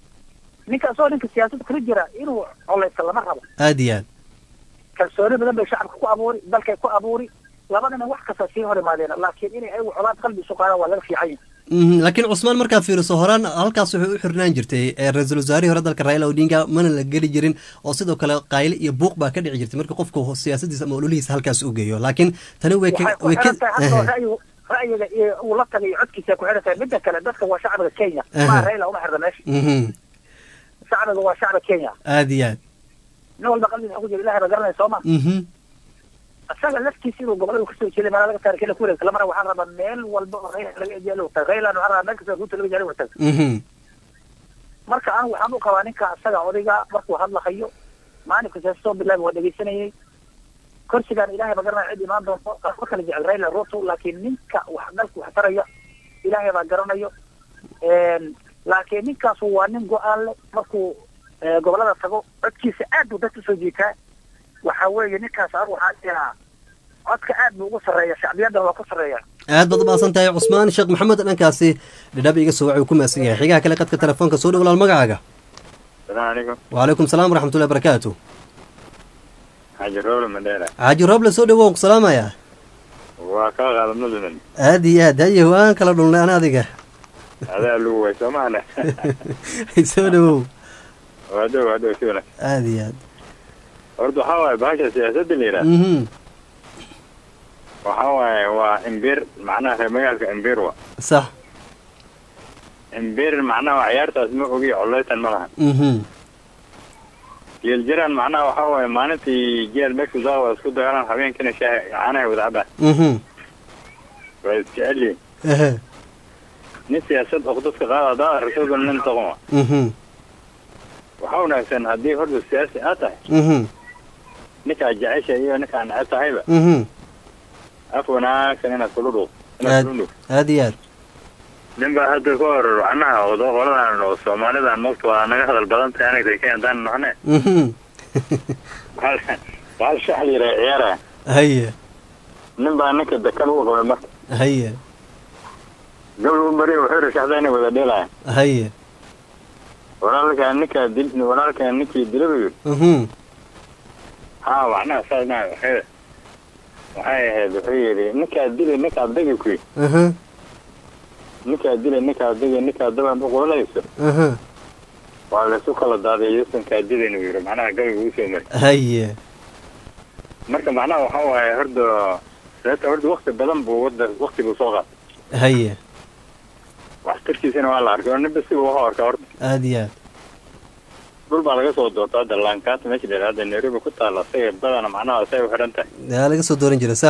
ninka asagoo ninka siyaasadda kula jira inuu coleysta lama rabo aad iyo aad kalsooni badan bay shacabka ku abuuri dalkay ku abuuri labadana wax kasta sii hor imaadeen laakiin inay ayagu colaad qalbi isu qaadaan waa laga fiican yahay Mhm, laakiin cusmaan markaa fiiriso horaan halkaas wuxuu u xirnaan jirtay ee ra-iisul wasaarihii hore dalka raila odinga mana la geli jirin oo sidoo kale qayle iyo buuq baa ka dhici jirtay marka qofku siyaasadiisa ama ololihiisa halkaas u geeyo laakiin tani way ka waxay ku way ka xiran tahay hadda ra'yigu ra'yiga iyo uu la tagay iyo codkiisa ku xiran tahay midda kale dadka waa shacbiga kenya Aha. maa raila uma xirna meesha Mhm, shacbiga waa shacbiga kenya aad iyo aad nin walba qalbiga ku jira ilahay baa garanaya soo ma Mhm, isaga laftiisa inuu gobolada kasoo jeeday meela laga taari kale ku wareegta lamara waxaan rabaa meel walba oo raila laga ejeelo wata raila waxaan rabaa meel kasta ruuta laga jeelo wata mhm, marka anigu waxaan u qabaa ninka isaga odayga markuu hadlahayo maalinka siyaasa soo bilaabi waa dhegeysanayay kursigaan ilaahay ba garanaya cid imaan doonto ma kala jecel raila ruto laakiin ninka wax dalka wax taraya ilaahay baa garanayo laakiin ninkaas waa nin go-aan leh markuu eh, gobolada tago codkiisa aad buu dadka usoo jiitaa waxa weeye ninkaas anigu waxaan jiraa codka aad buu ugu sarreeya shacbiyadda waa ku sarreeya aad baad umaasan tahay cusmaan sheekh maxamed dhankaasi dhidhab iga soo wacay uu ku maasan yahay xigaha kale qadka telefoonka soo dhow walaal magacaaga السلام عليكم وعليكم السلام ورحمة الله وبركاته حاج الرول مدينة xaaji rooble soo dhawow ku salaamaya وكا غالب نزمن aad iyo aad haye waan kala dhulnay an adiga هذا اللي هو سمعنا soo dhawow وهذا وهذا شونا aad iyo aad برضو حواي باشا سياسة الليلة mhm وحواي وإمبير معناها مجالك إمبير وا sax إمبير معناها عيارته اسمه وقي عليتا ملها mhm يلجران معناها وحواي مانتي جيل مكسو زاوة اسكو دغران حبين كنا شاه عانا وذعبه mhm ويسأل لي ehe ني سياسة أخدوك غالا دا رسول من تقوم mhm وحاونا سن هدي هردو السياسي آتاي mhm نكا جعيشة إيو نكا نعتا هيبا mhm أفونا كننا كلودو aad aad iyo aad nin baa hadda ka hor macnaha wado qoladan oo soomaalidan mogta waa naga hadal badan tahay anagta ka haddaan noqne mhm bahal shax la yidhaha ciyaara haye nin baa ninka dekan u qabay marka haye gabal u mariya wuxuu yidhi shaxda inay wada dheelaya haye walaalkaa ninkaa dil walaalkaa ninkii dila buu yidhi mhm haa macnaha saas maa waxay waxay ahayd wuxuu yidhi ninkaa dilay ninkaa dagi kuy aha ninkaa dilay ninkaa dagi ninkaa daban u qolanayso aha waa laysu kala daaday yuusankaa dilayn uu yidhi macnaha gabayga uu soo mari haye marka macnaha waxa waaye horda sababta horda wakti badan buu wada wakti buu soo qaatay haye waxtarkiisana waa la arkay oo ninba siba waxu arkaa horta aad iyo aad dhul baa laga soo doorta hadda laankaata meesha dheer hadda nairobi ku taalla isaga badana macnaha say u xidhan tahay yaa laga soo dooran jiray sax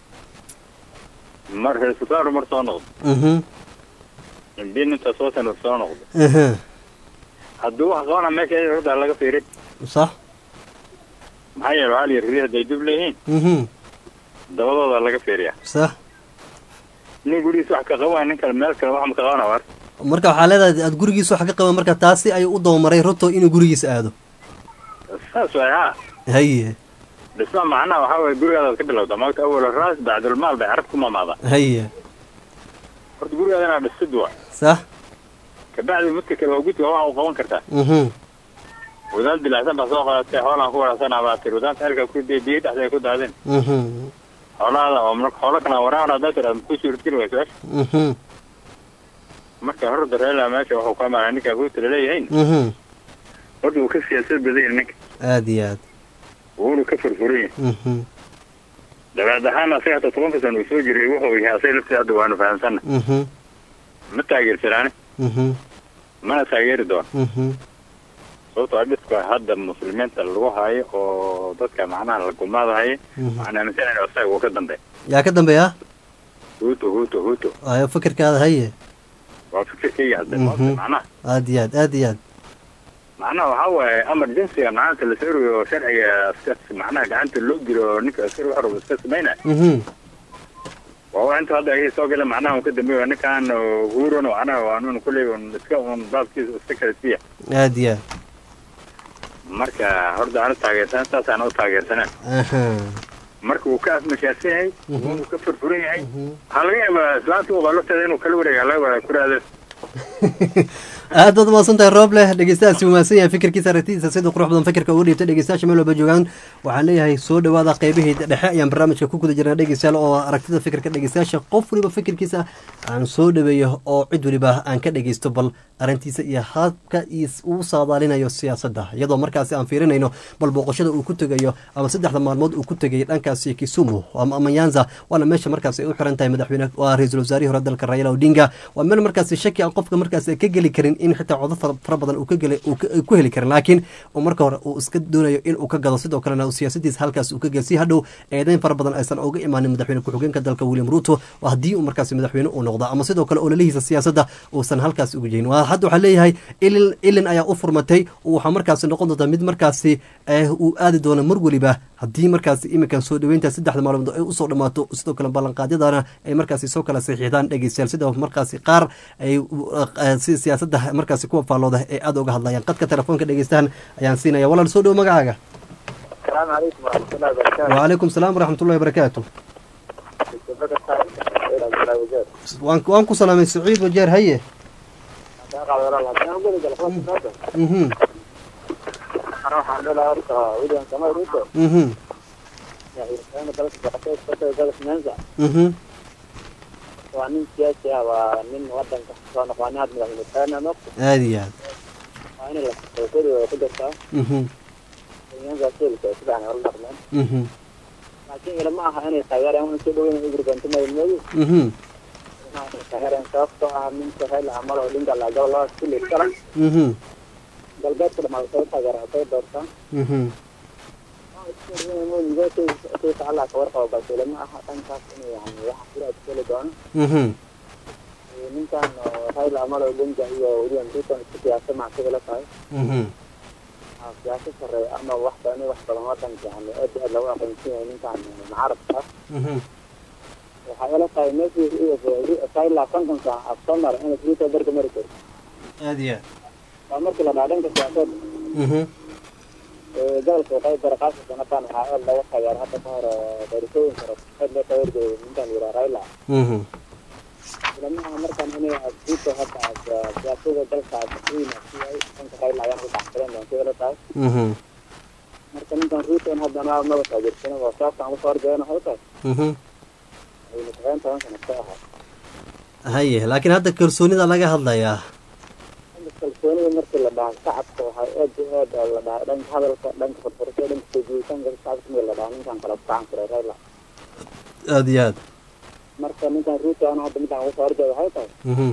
mar reesutaaru mar soo noqdo mhm imbiin inta soo sana soo noqdo aha hadduu wax qabana meesha iyada horta laga fiirin sax maxaa yeele waxaa la yidhi ri hadday dub leeyihiin mhm dabadooda laga fiiriyaa sax nin gurigiisa wax ka qabaa nin kale meel kale wax ma ka qabana war marka waxaa leedahay aad gurigiisa wax ka qaban marka taasi ayuu u dawamaray ruto inuu gurigiisa aado saas waay haa haye dhisma macnaha waxaa waye gurigaadaad ka bilowda maagta awal raas bacdulmaal bay carab ku mamaadaa haye horta gurigaada inaad dhistid waa sax kabacdi midka kale waa gudka waa u qaban kartaa mhm wadaad bilacsan baa soo qadatay xoolaan ku warasanaa baa tiri wadaadka halka ku dee biyo dhexda ay ku daadeen mhm xoolahaada oo marka xoolo kala waraana haddaa tiraad ku suurtgeli wayso mhm marka horta reela meesha wuxuu ka maraa ninka guuta laleeyahayn mhm horta uu ka siyaasad badan yahay ninka aad iyo aad wuuna ka furfuran yahay mhm dabeed ahaan asaga hata tobanka sana uu soo jiray wuxuu yahay asaga laftii hadda waanu fahamsanna mhm ma taageersanaani mhm mana taageeri doono mhm sababtoo ah dhibka hadda muslimiinta lagu hayo oo dadka macnaha la gumaadahayo mhm waxaan aaminsanayna asaga uu ka dambeeya yaa ka dambeeya huuto huuto huuto ayo fikirkaada haye waa fikirkayga hadda Mhm. maogta macnaha aad iyo aad aad iyo aad macnaha waxaa waaye emergencyga maanta la soorayo oo sharciga askar macnaha gacanta loo dilo oo ninka askari wax rabo iska samayna mhm waa waa inta hadda ay soo galeen macnaha uu ka dambeeyo ninkan huuron macnaha waa nun kulley un iska un baabkiisa iska kala siiya aad iyo aad marka horta aan taageersan saasaan u taageersaneen aha marka uu ka afmashaadsan yahay Mhm. uu ka furfuran yahay mhm waxaa laga yaabaa islaanta uu qalofteeda inuu kala wareega laga wada ku raado aad baad umaasan tahay roob leh dhegeystahaasi umaadsan yahay fikirkiisa aragtidiisa sida qurux badan fikirka ugu dhiibtay dhegeystayaasha meel walba joogaan waxaan leeyahay soo dhawaada qeybihii dhexe ayaan barnaamijka ku guda jirnaa dhegeystayaal oo aragtida fikirka dhegeystayaasha qof waliba fikirkiisa aan soo dhaweeyo oo cid waliba aan ka dhegeysto bal arrintiisa iyo habka uu saadaalinayo siyaasadda iyadoo markaasi aan fiirinayno bal booqashada uu ku tegayo ama saddexda maalmood uu ku tegay dhankaasi kisumu ama amanyanza waana meesha markaasi ay u xiran tahay madaxweyne waa ra-iisul wasaarihii hore dalka raila odinga waa meel markaasi shaki aan qofka markaasi ka geli karin in xitaa codo fara badan uu ku heli karin laakiin uu marka hore uu iska doonayo in uu ka gado sidoo kalena siyaasadiisa halkaas uu ka gel si hadhow eedeyn fara badan aysan uga imaanin madaxweyne ku-xigeenka dalka william ruto haddii uu markaasi madaxweyne uu noqdo ama sidoo kale ololihiisa siyaasadda uusan halkaas uga jeyin hadda waxaa leeyahay ilin ilin ayaa u furmatay waxaa markaasi noqon doontaa mid markaasi uu aadi doono mar weliba haddii markaasi iminkan soo dhaweynta saddexda maalmood ay usoo dhammaato sidoo kale ballanqaadyadana ay markaasi soo kala saxiixdaan dhegeystayaal sida markaasi qaar ay si siyaasadda markaasi kuwa faallooda ee aada uga hadlayaan qadka telefoonka dhegeystahan ayaan siinaya walaal soo dhowo magacaaga السلام عليكم ورحمة الله وبركاته. وعليكم السلام ورحمة الله وبركاته waan waan ku salaamay saciid wajeer haye mhm أنا waxaan dhalaa horta William Samoei Ruto mhm madaxweyne dalka boqortooyada Soomaaliya dalka Nyanza mhm waa nin siyaasi ah waa nin wadanka soo noqonay had madaxweyne taana noqdo aada iyo aad waa in la xoojiyo way ku jirtaa mhm Nyanza silka si fiican ula dhaqmaan mhm laakiin ilama aha inay taageeraan una soo dhaweyn ugu gantamay moodu mhm taageeraan sababtoo ah ninka Raila Amolo Odinga la galo loo sili kala mhm galbeedka dhamaad soo taageeraa soo doortaan mhm Allah ka warqabo balse lama aha dhankaas inuu yani waxa kula adkeeli doono mhm ninkan Raila Amolo Odinga iyo William Ruto isku siyaasa macsi la tahay mhm siyaasa sare ama wax badan wax badan wadanka yani aad aad lagu aqoonsan yahay ninkan mucaarabka ah mhm waxaa ila tahay meeshii Raila konton saac af soo mara in Ruto barka mari karo aada iyo aad waa markii la dhaadhanka siyaasadda mhm gobolka waqooyi bari qaaska sanataan waxaa aad laga taageera hadda ka hor doorashooyin kale aad loo taageergooyo ninkan la yidhaha Raila mhm ilamaha markan inay Ruto hadda siyaasada dalka madaxweyne si ay dhanka Raila ayaan u dhaxsaleen doonta ila tahay mhm marka ninkan Ruto haddana maba taageersan waa sababta aan usoo horjeedana waxay tahay mhm aynu toban toban sano ka ahaa haye laakiin hadda kalsoonida laga hadlayaa dhanka kalsoonida markii la dhaha shacabka waxaa aad iyo aad la dhahay dhanka hadalka dhanka furfurasho dhanka soo jiitanka shacabka markii la dhaha ninkan kala gacan furay Raila aada iyo aad marka ninkan Ruto ana hadda midaan uga soo horjeeda waxay tahay mhm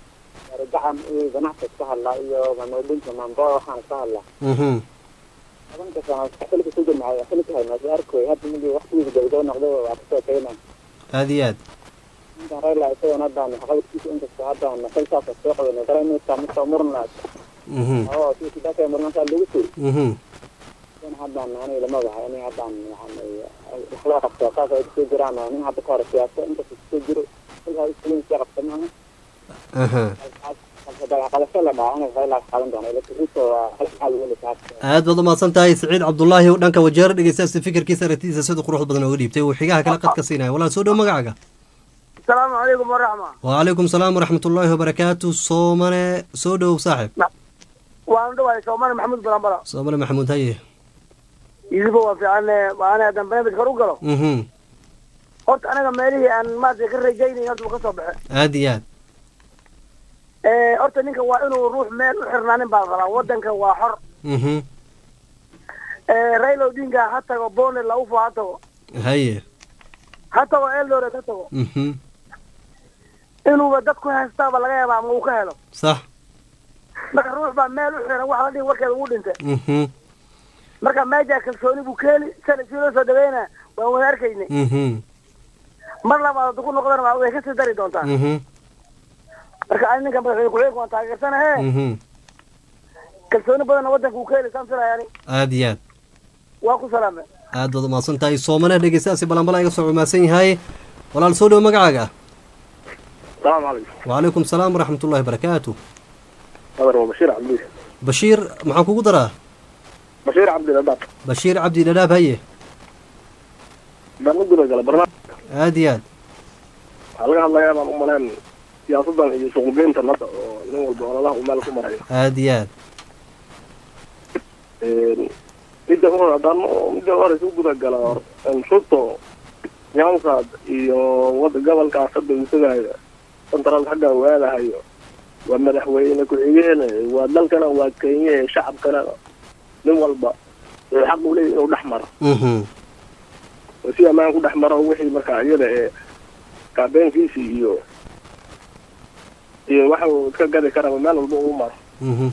gacan iyo ganacsi iska hadlaa iyo mamoodinka mambo waxaan iska hadlaa mhm tobanka sano xilka ku jirnaa xilka hay maasi arkoy hadda midi waqtigiisa gabagabo noqday waa kasoo tagaynaa aada iyo aad ninkan Raila isagoon haddaan waxqabadkiisa inkastoo haddaan xilkaasa soo qabanay garaymaysaa midkoo murna mhm oo si sidaka murnasaa lagu sii mhm in haddaan aniga lama waxa in haddaan yani wax loo qabto saas ay kusoo jiraan oo nin hadda ka hor siyaasa inkasta kusoo jiro xilkaa iskulin sii qabta maaha aha qabasho la dhaha aniga Raila qaban doona ila Ruto waa hal xal weli taas aad baad umahadsan tahay saciid cabdullaahi oo dhanka wajeer dhegeystayaasi fikirkiisa aragtidiisa sida quruxda badan ooga dhiibtay uu xigaha kale qadka siinaya walaal soo dhow magacaaga asalaamu calaykum waraxma وعليكم السلام ورحمة الله وبركاته صومنا سودو صاحب waan dhawahay soomali maxamuud balambala صومنا محمود هاي idiba waa fiican waana haddaan barnaamij kor u galo اها horta anaga meelihii aan maaragtay ka rajaynayn horta uu ka soo baxe عاديات horta ninka waa inuu ruux meel u xirnaanin baa qabaa wadanka waa xor اها raila odinga ha tago bone laufo ha tago هاي ha tago eldoret ha tago اها inuuba dad ku haystaaba laga yaaba ama uu ka helo صح marka ruux baa meel u xiran wax la dhihi warkeeda ugu dhintay اها marka meejaa kalsooni buu ka heli sana sii loo soo dhaweyna waan wada arkaynay اها mar labaad hadduu ku noqdana waa- way kasii dari doontaa اها marka ani ninka madaxweyne ku-xigeenka waan taageersanahe اها kalsooni badanna wadanka uu ka heli saan filaya ani عاديات waa ku salaamay aad baad umahadsan tahay soomana dhegeystayaasi balanbala iga soo cumaasan yahay walaal soo dhow magacaaga السلام عليكم وعليكم السلام ورحمة الله وبركاته هذا هو بشير عبد الله بشير maxaan kugu daraa بشير عبد الله bashiir cabdi dhadhaab haye baan u guda gala barnaamij aad iyo aad waxaa laga hadlayaa baan u malayn siyaasadan iyo suuqgeyntan hadda oo nin walba ololaha uu meel ku marayo aada iyo aad midda hore haddaan midda hore isu guda gala ruto nyansad iyo wada gobolkaas hadda uu tagayo central xagga uu aadahayo waa madaxweyne ku-xigeen waa dalkana waa kenya shacabkana nin walba ee xaq uu leeyahy inuu dhex maro mhm oo si ammaan ku dhex maro wixii markaa iyada ee kaabeenkiisi iyo iyo waxa uu iska gadi karaba meel walba uu maro mhm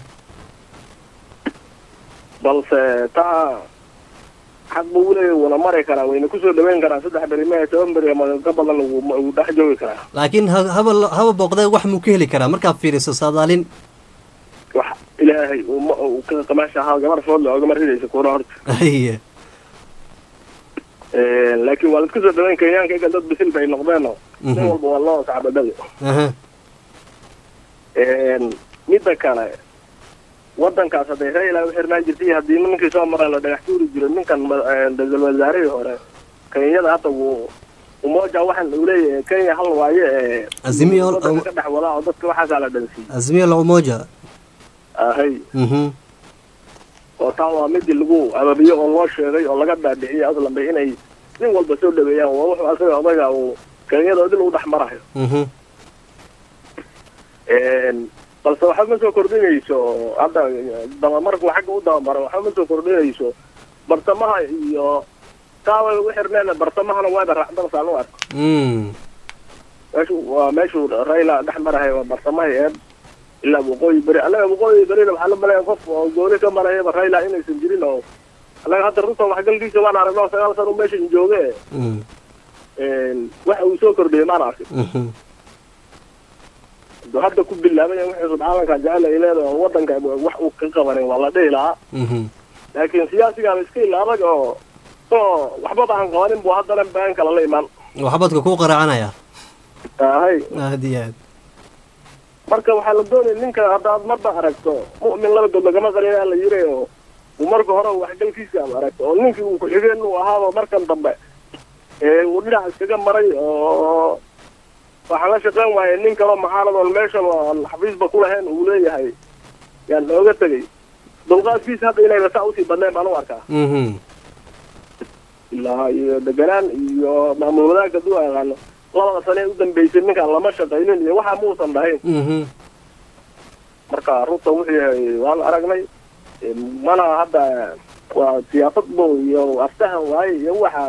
balse taa xaq buu uleeyahy wuuna mari karaa wayna kusoo dhaweyn karaa saddex beri mehe toban beri ama ka badan wuu wuu dhex joogi karaa laakiin ha- haba haba booqdee wax muu ka heli karaa markaad fiiriso saadaalin wax ilaahay uu ma uu ka qamaasha ahaa gabar foodle oogama ridaysa kuura horta haye laakiin waa la isku soo dhaweyn kenyaanka iga dad bisil bay noqdeenoo nin Mhm. walba waa loo sacbadhali aha midda kale wadankaas hadday raila u xirnaan jirtay haddii ninkii soo maray la dhagax tuuri jiro ninkan ma- ra-iisul wasaarihii hore kenyada hadda wuu umoja waxaan uu leeyahay kenya hal waaye ee Azimio- wadanka ka dhex wadaa oo dadka waxaasaa la dhansiiyey azimio la umoja ahay mhm oo taa waa midii lagu ababiyo oo loo sheegay oo laga dhaadhiciyay aslanba inay nin walba soo dhaweeyaan waa wuxuu asaga odaga uu kenyada dil u dhex marayo mhm balse waxba ma soo kordhinayso hadda dabamarku xagga u dabamaro waxba ma soo kordhinayso bartamaha iyo taaway u xirneen bartamahana waaba raacdarsaan u arko mm meeshu waa meeshuu raila dhex marahay waa bartamaha eed ilaa waqooyi beri annaga waqooyi berina waxaa la malaya qof oo gooni ka marayaba raila inaysan jirin oo annaga hadda runta waxgalkiisa waan aragno sagaal sano meeshan jooge mm waxa uu soo kordhiyey maan arkin mhm haduu hadda ku bilaabay wixii subxaanaka jecel ay leedahay oo wadanka wax uu ka qabanin waa la dhihi lahaa mhm laakiin siyaasigaaba iska ilaabag oo oo waxbaba aan qabanin buu haddana baan kala la imaan waxbadka kuu qaraacanaya ahay aada iyo aad marka waxaa la doonaya ninka haddaad marba aragto mu'min laba god lagama qarinaa la yiri oo uu marka hore waxgalkiisa aad aragto oo ninkii uu ku-xigeen uu ahaaba markan dambe ee uu dhinac iskaga maray oo waxaan la shaqeyn waayay nin kaloo mucaarad oon meeshan aan xafiisba ku lahayn uu leeyahay yaan looga tegay dulqaadkiisa hadda inayna saa usii badneen baan u arkaa mhm ilaa iyo deganaan iyo maamul wadaagga haduu aqaano labada sane ee u dambeysay ninkaan lama shaqaynin iyo waxa muusan dhahayn mhm marka runta wuxuu yahay waan aragnay Eh, mana hadda waa siyaasad bo iyo aftahan waaye iyo waxa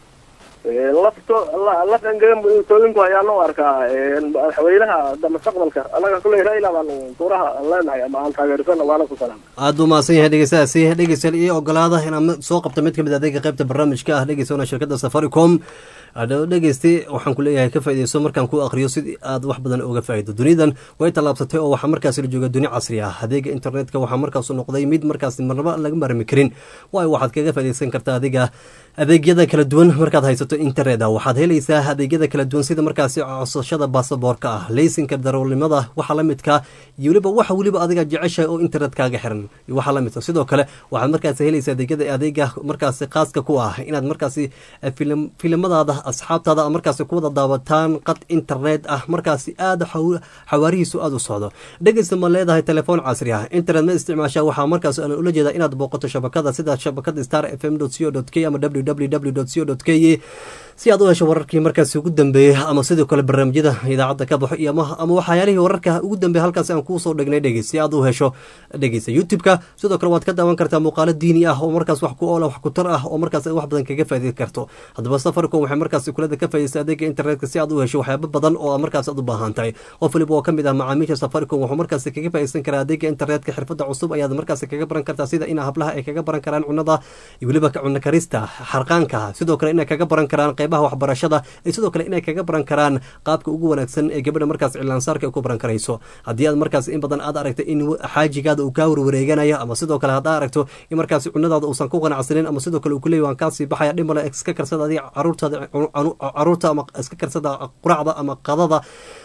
eh, lafto la- laf engegan toolinku ayaan u arkaa eh, madaxweynaha hadda mustaqbalka annaga kulley raila baan tuuraha aan leenahay ama aan taageersana waana ku salaam aada u mahadsan yahay dhegeystayaasi dhegeystayaal iyo ogolaada inaan ma- soo qabto mid ka mid ah adeega qaybta barnaamijka ah dhegeysoona shirkadda safaricom adhow dhegeyste waxaan ku leeyahay ka faaideyso markaan ku aqriyo sidii aad wax badan uga faa'ido dunidan way tallaabsatay oo waxaa markaasi la jooga duni casri ah adeega internetka waxaa markaasu noqday mid markaasi marnaba laga marmi karin waayo waxaad kaga faaideysan kartaa adiga adeegyada kala duwan markaad haysato internet waxaad helaysaa adeegyada kala duwan sida markaasi codsashada baasaboorka ah leysinka darawalnimada waxa la midka iyo weliba waxa weliba adiga jeceshahay oo internet kaaga xiran iyo waxa la midka sidoo kale waxaad markaasi helaysaa adeegyada adeega markaasi khaaska ku ah inaad markaasi eh, filim filimadaada asxaabtaada aad markaasi ku wada daawataan qad internet ah markaasi aada xaw- xawaarihiisu aada u socdo dhegeysta ma leedahay telefoon casri ah internet ma isticmaashaa waxaa markaas aan ula jeedaa inaad booqato shabakada sida shabakada star f m co k ama www co k si aad u hesho wararkii markaasi ugu dambeeyey ama sidoo kale barnaamijyada idaacadda ka baxo iyo ama ama waxyaalihii wararka ugu dambeeya halkaasi aan kuusoo dhignay dhegeys si aad u hesho dhegeysa youtube-ka sidoo kale waad ka daawan kartaa muuqaalo diini ah oo markaas wax ku oola wax ku tar ah oo markaas wax badan kaga faa'iidi karto haddaba safaricom waxay markaasi kulada ka faa'iideysa adeega internetka si aad u hesho waxyaabo badan oo markaas aad u baahan tahay qof waliba oo ka mid ah macaamiisha safaricom wuxuu markaasi kaga faa'iideysan karaa adeega internetka xirfada cusub ayaad markaasi kaga baran kartaa sida in hablaha ay kaga baran karaan cunada iyo weliba cunno karista xarqaanka sidoo kale inay kaga baran karaan qeybaha waxbarashada iyo sidoo kale inay kaga baran karaan qaabka ugu wanaagsan ee gabadha markaas cilaansaarka ay ku baran karayso haddii aad markaas in badan aad aragto in xaajigaada uu kaa warwareeganayo ama sidoo kale haddaa aragto in markaas cunadaada uusan ku qanacsanin ama sidoo kale uu kuleeyahy waan kaasii baxaya dhimale iska karsada adiga caruurtaada caruurta ama iska karsada quraacda ama qadada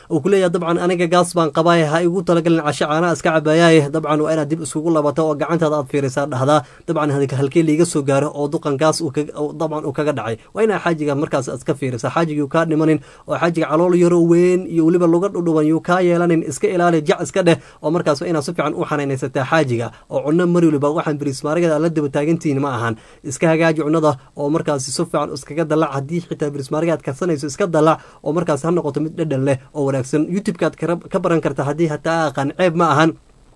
uu kuleeyahay dabcan aniga gaas baan qabaaye ha igu talagalin casho caanaa iska cabaayaaye dabcan waa inaad dib iskugu labato oo gacantaada aad fiirisaa dhahdaa dabcan halkee liiga soo gaaro oo duqan gaas dabcan uu kaga dhacay waa inaa xaajiga markaas iska fiirisa xaajiga yuu kaa dhimanin oo xaajiga calool yaro weyn iyo weliba luga dhudhuban yuu kaa yeelanin iska ilaali jac iska dheh oo markaas waa inaad si fiican u xanaynaysataa xaajiga oo cunno mari waliba waxaan birismaarigada aad la daba taagantihiin ma ahan iska hagaaji cunnada oo markaasi si fiican iskaga dalac haddii xitaa birismaariga aad karsanayso iska dalac oo markaas ha noqoto mid dhadhan leh oo wanaagsan youtube-ka aad ka baran karta haddii hataa aqaan ceeb ma ahan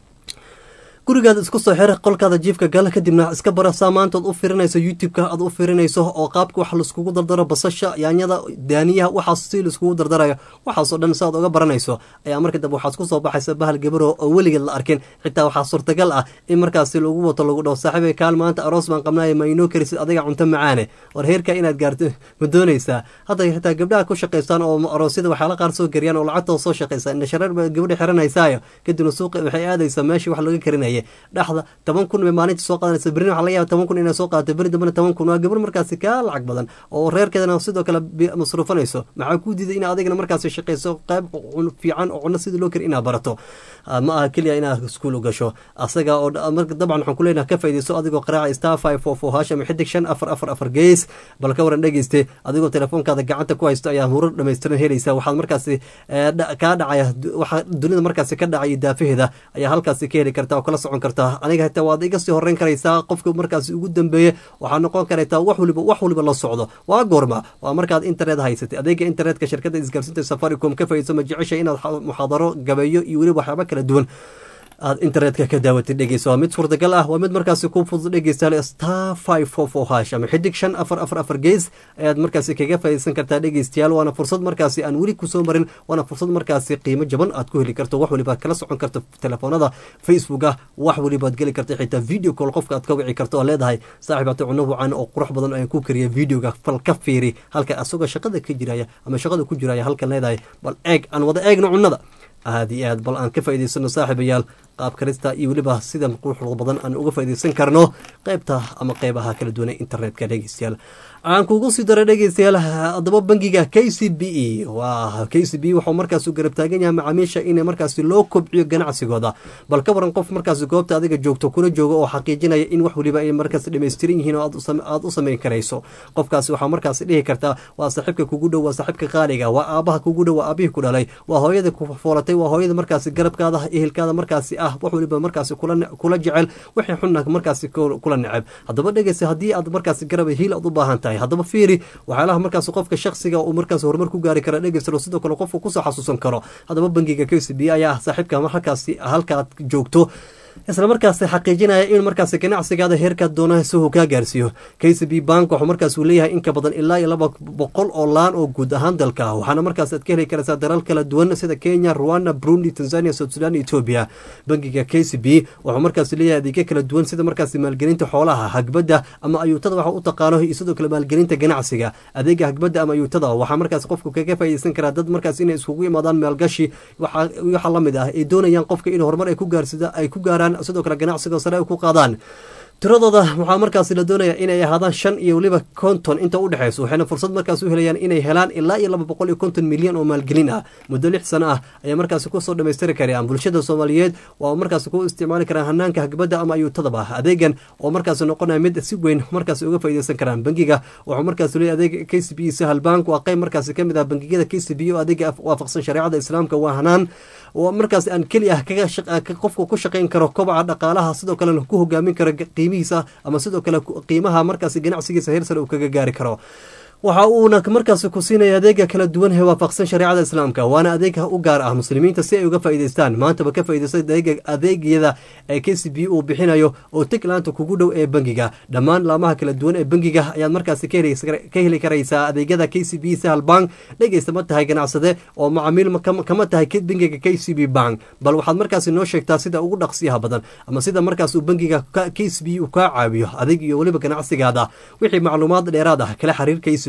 gurigaada isku soo xir qolkaada jiifka gala kadibna iska bara saamaantood u firinayso youtube-ka aad u firinayso oo qaabka wax laiskugu dardaro basasha yaanyada daaniyaha waxaas si laiskugu dardarayo waxaasoo dhan si aad uga baranayso ayaa marka dambe waxaad ku soo baxaysa bahal gabaro oo weligeed la arkin xitaa waxaa suurtagal ah in markaasi lagu wato lagu dhaho saaxiibay kaal maanta aroos baan qabnaayo ma inoo karisid adiga cunto macaane war heerka inaad gaarto ma doonaysaa hadda xitaa gabdhaha ku shaqaystaan oo aroosyada waxyaala qaar soo gariyaan oo lacagtooda soo shaqaysa indhashareer ba gabadha xiranaysaayo kadibna suuqa waxay aadaysaa meeshii wax laga karinaya dhexda toban kun bay maalinta soo qaadanaysa berrin waxa laga yaba toban kun inay soo qaadato berri dambena toban kun waa gabar markaasi kaa lacag badan oo reerkeedana sidoo kale masruufanayso maxaa kuu diiday inaad adigana markaasi shaqayso qayb fiican oo cunno sidii loo kari inaad barato ma aha keliya inaad iskuul u gasho asaga oo dabcan waxaan ku leenaha ka faaidayso adigoo qaraaca star five four four hash ama xidig shan afar afar afar gees bal ka waran dhegeyste adigoo telefoonkaada gacanta ku haysto ayaa hurar dhamaystiran helaysa waxaad markaasi kaa dhacaya waxaa dunida markaasi ka dhacaya daafaheeda ayaa halkaasi ka heli karta oo kala socon karta aniga hataa waad iga sii horeyn karaysaa qofka markaasi ugu dambeeye waxaa noqon karaytaa wax waliba wax waliba la socdo waa goorma waa markaad internet haysatay adeega internetka shirkadda isgaarsiinta safaricom ka faaidso ma jecesha inaad muxaadaro gabeeyo iyo weliba waxyaaba kala duwan aad internetka ka daawatid dhegeysa waa mid suurtagal ah waa mid markaasi ku fudud dhegeystaale star five four four hash ama xidig shan afar afar afar gees ayaad markaasi kaga faaideysan kartaa dhegeystayaal waana fursad markaasi aan weli kusoo marin waana fursad markaasi qiimo jaban aad ku heli karto wax walibaad kala socon karto telefoonada facebook ah wax walibaad geli karta xitaa video call qofka aad ka wici karto oo leedahay saaxiib ate cuno wacan oo qurux badan ayaan ku kariya videoga fal ka fiiri halka asagoo shaqada ka jiraya ama shaqada ku jiraya halkan leedahay bal eeg aan wada eegno cunnada aada iyo aad bal aan ka faa'idaysano saaxiibayaal qaab karista iyo weliba sida quruxda badan aan uga faaidaysan karno qeybta ama qeybaha kala duwan ee internetka dhegeystayaal aan kugu sii dara dhegeystayaal haddaba bangiga k c b e waa k c b waxuu markaas garab taagan yahay macaamiisha in markaasi loo kobciyo ganacsigooda bal ka waran qof markaasi goobta adiga joogto kuna jooga oo xaqiijinaya in wax waliba ay markaas dhamaystiran yihiin oo aad u samayn karayso qofkaasi waxaa markaasi dhihi kartaa waa saaxiibka kugu dhow waa saaxiibka qaaliga waa aabaha kugu dhow waa aabihii ku dhalay waa hooyada ku foolatay waa hooyada markaasi garabkaada ehelkaada markaasi ah wax waliba markaasi kula jecel wixii xunna markaasi kula neceb haddaba dhegeysa haddii aad markaasi garab hiil aad u baahan tahay haddaba fiiri waxyaalaha markaas qofka shaksiga uu markaas horumar ku gaari kara dhegeysta sidoo kale qofku kusoo xasuusan karo haddaba bangiga k c b ayaa ah saaxiibka halkaasi halkaad joogto isla markaas xaqiijinaya in markaas ganacsigaada heerkaad doona si uu kaa gaarsiiyo k c b bank wuxuu markaas uu leeyahay in ka badan ilaa iyo laba boqol oo laan oo guud ahaan dalka waxaana markaas aad ka heli karaysaa dalal kala duwan sida kenya rwanda burundi tanzania south sudan etoobiya bangiga k c b wuxuu markaas leeyahay adeegyo kala duwan sida markaas maalgelinta xoolaha hagbadda ama ayuutada waxa u taqaano iyo sidoo kale maalgelinta ganacsiga adeega hagbadda ama ayuutada waxaa markaas qofku kaga faaideysan karaa dad markaas inay iskugu imaadaan maalgashi waxa lamid ah ay doonayaan qofka in horumar ay ku gaarsida ay ku gaaraan sidoo kale ganacsiga sare ay ku qaadaan tiradooda waxaa markaasi la doonaya inay ahaadaan shan iyo weliba konton inta u dhexeyso waxayna fursad markaas u helayaan inay helaan ilaa iyo laba boqol iyo konton milyan oo maalgelin ah muddo lix sano ah ayaa markaasi kusoo dhamaystiri karayaan bulshada soomaaliyeed waa markaasi ku isticmaali karaan hanaanka hagbadda ama ayuutadaba adeegan oo markaasi noqonaya mid si weyn markaasi uga faaideysan karaan bangiga wuxuu markaasi leeyahy adeega k c b sahal bank waa qeyb markaasi kamid ah bangiyada k c b oo adeega waafaqsan shareecada islaamka waa hanaan oo markaas aan keli ah qofku ku shaqayn karo kobaca dhaqaalaha sidoo kalena ku hogaamin karo qiimihiisa ama sidoo kale qiimaha markaas ganacsigiisa heer sare uu kaga gaari karo waxa uuna markaas ku siinaya adeega kala duwan ee waafaqsan shareecada islaamka waana adeeg u gaar ah muslimiinta si ay uga faa'idaystaan maantaba ka faa'iidaysta adeegyada ee k c b uu bixinayo oo tiglaanta kugu dhow ee bangiga dhammaan laamaha kala duwan ee bangiga ayaad markaasi ka heli karaysaa adeegyada k c b sahal bank dhegeysta ma tahay ganacsade oo macaamiil kama tahay bangiga k c b bank bal waxaad markaasi noo sheegtaa sida ugu dhaqsiyaha badan ama sida markaas uu bangiga k c b uu kaa caawiyo adeeg iyo weliba ganacsigaada wixii macluumaad dheeraad ah kala xiriir k c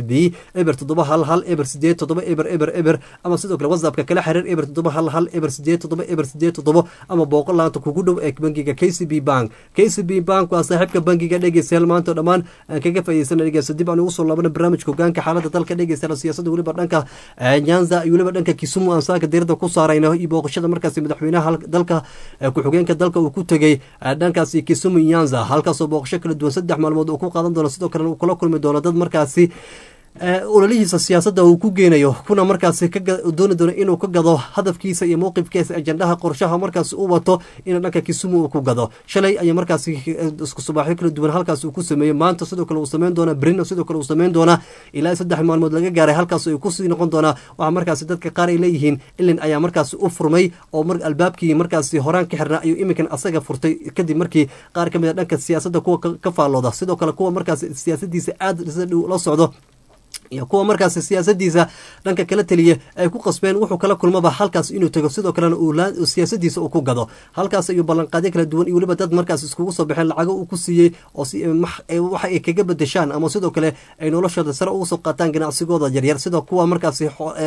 c b eber toddoba hal hal eber sideed toddoba eber eber eber ama sidoo kale whatsappka kala xiriir eber toddoba hal hal eber sideed toddoba eber sideed toddoba ama booqol laanta kugu dhow ee bangiga k c b bank k c b bank waa saaxiibka bangiga dhegeystayaal maanta dhammaan aan kaga faa'iideysana dhegeysta dib aan ugu soo laabana barnaamijka hogaanka xaaladda dalka dhegeystayaal siyaasadda weliba dhanka nyanza iyo weliba dhanka kisumu aan saaka diirada ku saarayno iyo booqashada markaasi madaxweynaha dalka ku-xigeenka dalka uu ku tegey dhankaasi kisumu nyanza halkaasoo booqasho kala duwan saddex maalmood uu ku qaadan doono sidoo kalena uu kula kulmi doono dad markaasi ololihiisa siyaasadda uu ku geenayo kuna markaasi dooni doono inuu ka gado hadafkiisa iyo mowqifkiisa ajandaha qorshaha markaasi u wato in dhanka kisumu uu ku gado shalay ayaa markaasi isku subaaxyo kala duwan halkaas uu ku sameeyey maanta sidoo kale uu sameyn doona brino sidoo kale uu sameyn doonaa ilaa saddex maalmood laga gaaray halkaas ay kusii noqon doonaa waxaa markaasi dadka qaar ay leeyihiin ilin ayaa markaasi u furmay oo albaabkii markaasi horaan ka xirnaa ayuu iminkan asaga furtay kadib markii qaar ka mid a dhanka siyaasadda kuwa ka faallooda sidoo kale kuwa markaasi siyaasadiisa aada la socdo iyo kuwa markaasi siyaasadiisa dhanka kala teliya ay ku qasbeen wuxuu kala kulmaba halkaas inuu tago sidoo kalena uu siyaasadiisa uu ku gado halkaas ayuu ballanqaadyo kala duwan iyo weliba dad markaas iskugu soo baxeen lacago uu ku siiyey oo waxa ay kaga bedeshaan ama sidoo kale ay noloshooda sare ugu soo qaataan ganacsigooda yaryar sida kuwa markaasi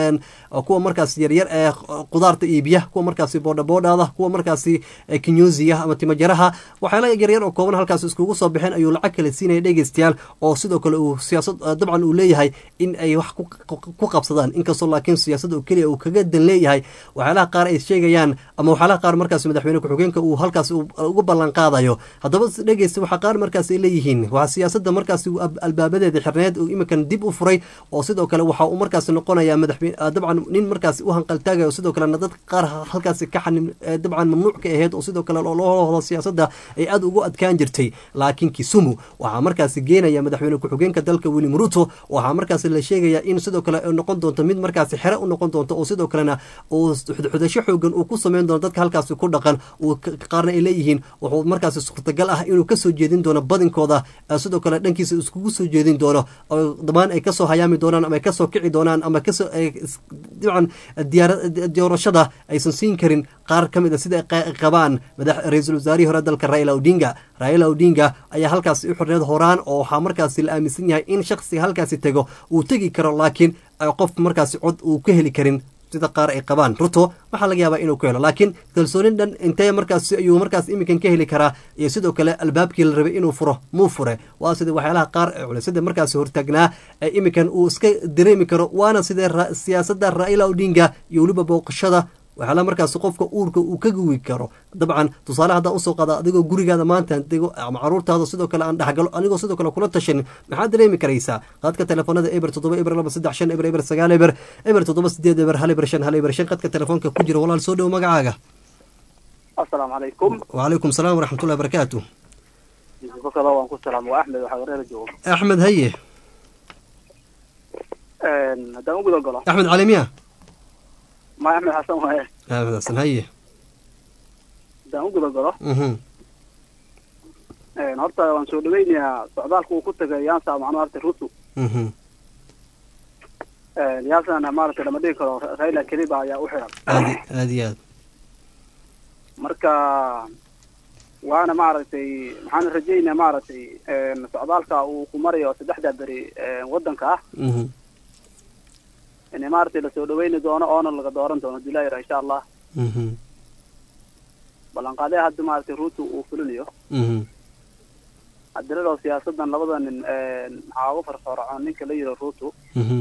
kuwa markaas yaryar ee qudaarta iibiya kuwa markaasi boodhaboodhaada kuwa markaasi kinyuusiya ama timajaraha waxyaala yaryar oo kooban halkaas iskugu soo baxeen ayuu lacag kale siinaya dhegeystayaal oo sidoo kale uu siyaasad dabcan uu leeyahay in ay wax ku qabsadaan inkastoo laakiin siyaasadda oo keliya uu kaga dan leeyahay waxyaalaha qaar ay sheegayaan ama waxyaalaha qaar markaas madaxweyne ku-xigeenka uu halkaas uga ballan qaadayo haddaba dhegeysta waxaa qaar markaas ay leeyihiin waa siyaasadda markaas albaabadeeda xirneed uu iminkan dib u furay oo sidoo kale waxa uu markaas noqonayaa madaxweyne dabcan nin markaas u hanqaltaagayo sidoo kalena dad qaar halkaasi ka xanim dabcan mamnuuc ka ahayd oo sidoo kale loohoda siyaasadda ay aada ugu adkaan jirtay laakiin kisumu waxaa markaasi geenaya madaxweyne ku-xigeenka dalka william ruto waxaa markaas la sheegaya in sidoo kale ay noqon doonto mid markaasi xere u noqon doonto oo sidoo kalena uu xudasho xoogan uu ku sameyn doono dadka halkaasi ku dhaqan uu qaarna ay leeyihiin wuxuu markaasi suurtagal ah inuu kasoo jeedin doono badinkooda sidoo kale dhankiisa iskugu soo jeedin doono oo dhamaan ay kasoo hayaami doonaan ama ay kasoo kici doonaan ama kasoo dabcan doorashada aysan siin karin qaar ka mid a sida ay qabaan ra-iisul wasaarihii hore dalka raila odinga raila odinga ayaa halkaasi u xorneed horaan oo waxaa markaasi la aaminsan yahay in shaksiga halkaasi tego uu tegi karo laakiin qof markaasi cod uu ka heli karin sida qaar ay qabaan ruto waxaa laga yaabaa inuu ku helo laakiin kalsoonin dhan intee markaas ayuu markaas iminkan ka heli karaa iyo sidoo kale albaabkii la rabay inuu furo muu fure waa sida waxyaalaha qaar ee culisyada markaasi hortaagnaa ee iminkan uu iska dareemi karo waana sidee siyaasadda raila odinga iyo weliba booqashada waxyaala markaas qofka uurka uu ka guwi karo dabcan tusaale haddaan usoo qaada adigoo gurigaada maanta dego ama caruurtaada sidoo kale aan dhexgalo anigoo sidoo kale kula tashanin maxaad dareemi karaysaa qaadka telefoonada eber toddoba eber laba saddex shan eber eber sagaal eber eber toddoba sideed eber hal eber shan hal eber shan qadka telefoonka ku jira walaal soo dhowo magacaaga asalaamu calaykum wacalaykum salaam waraxmatullahi barakaatu kada waan ku salaam waa axmed waxaa wareera joogo axmed haye haddaan u guda galo axmed calimiya ma axmed xasan waaye axmed xasan haye haddaan u guda galo mhm horta waan soo dhaweynayaa socdaalka uu ku tagay yaansa macnuu horta rutu mhm yaasana maaragtay lama dhigi karo raila keliba ayaa u xiran aad aad iyo aad marka waana maaragtay maxaan rajaynayaa maaragtay socdaalka uu ku marayo saddexda beri waddanka ah mhm in maaragtay lasoo dhaweyni doono oona laga dooran doono dilayra insha allah mhm ballanqaadee hadda maaragtay ruutu uu fulinayo mhm hadiradoo siyaasadan labada nin maxaa ugu farfarcoon ninka la yidhi ruutu mhm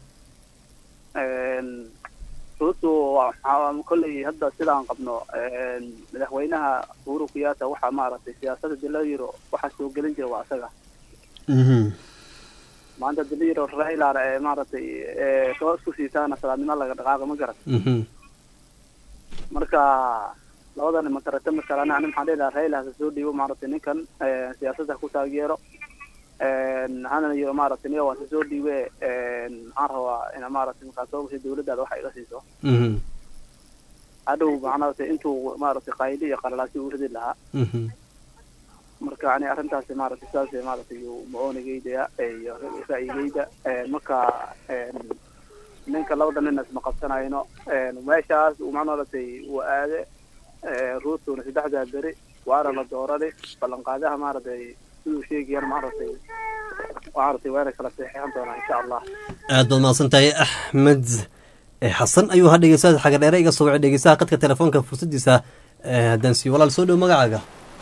ruutu waxaa kolley hadda sidaan qabno madaxweynaha uhuru kenyatta waxaa maaragtay siyaasada dila yiro waxaa soo gelin jira waa isaga mhm maanta dila yiro railana ee maaragtay soo isku siitaana salaadnimo laga dhaqaaqa ma garan mhm marka labada nin makarata masalana ani maxaan dhihi lahaa raila hasa soo dhiibo maaragtay ninkan siyaasadda ku taageero hana iyo maaragtay niga waan soo dhiibe maxaan rabaa ina maaragtay markaa soo gashay dawladdaada waxa iga siiso mhm hadhow maaragtay intuu maaragtay qayli iyo qalalaasi u ridi lahaa mhm marka ani arrintaasi maaragtay saas maaragtay iyo ma-oonigeyda iyo ra'yigeyda marka ninka labada nin isma qabsanayno meeshaas uu maaragtay uu aade ruutuna saddexdaa beri waana la doorani ballanqaadaha maaragtay siduu sheegayaan maaragtay maaragtay waana kala seexeexan doonaa insha allah aad baad mahadsan tahay axmed eh, xasan ayuu ha dhegeysaa xaga dheere iga soo wacay dhegeysaha qadka telefoonka fursadiisa eh, haddaan siiyo walaal soo dhow magacaaga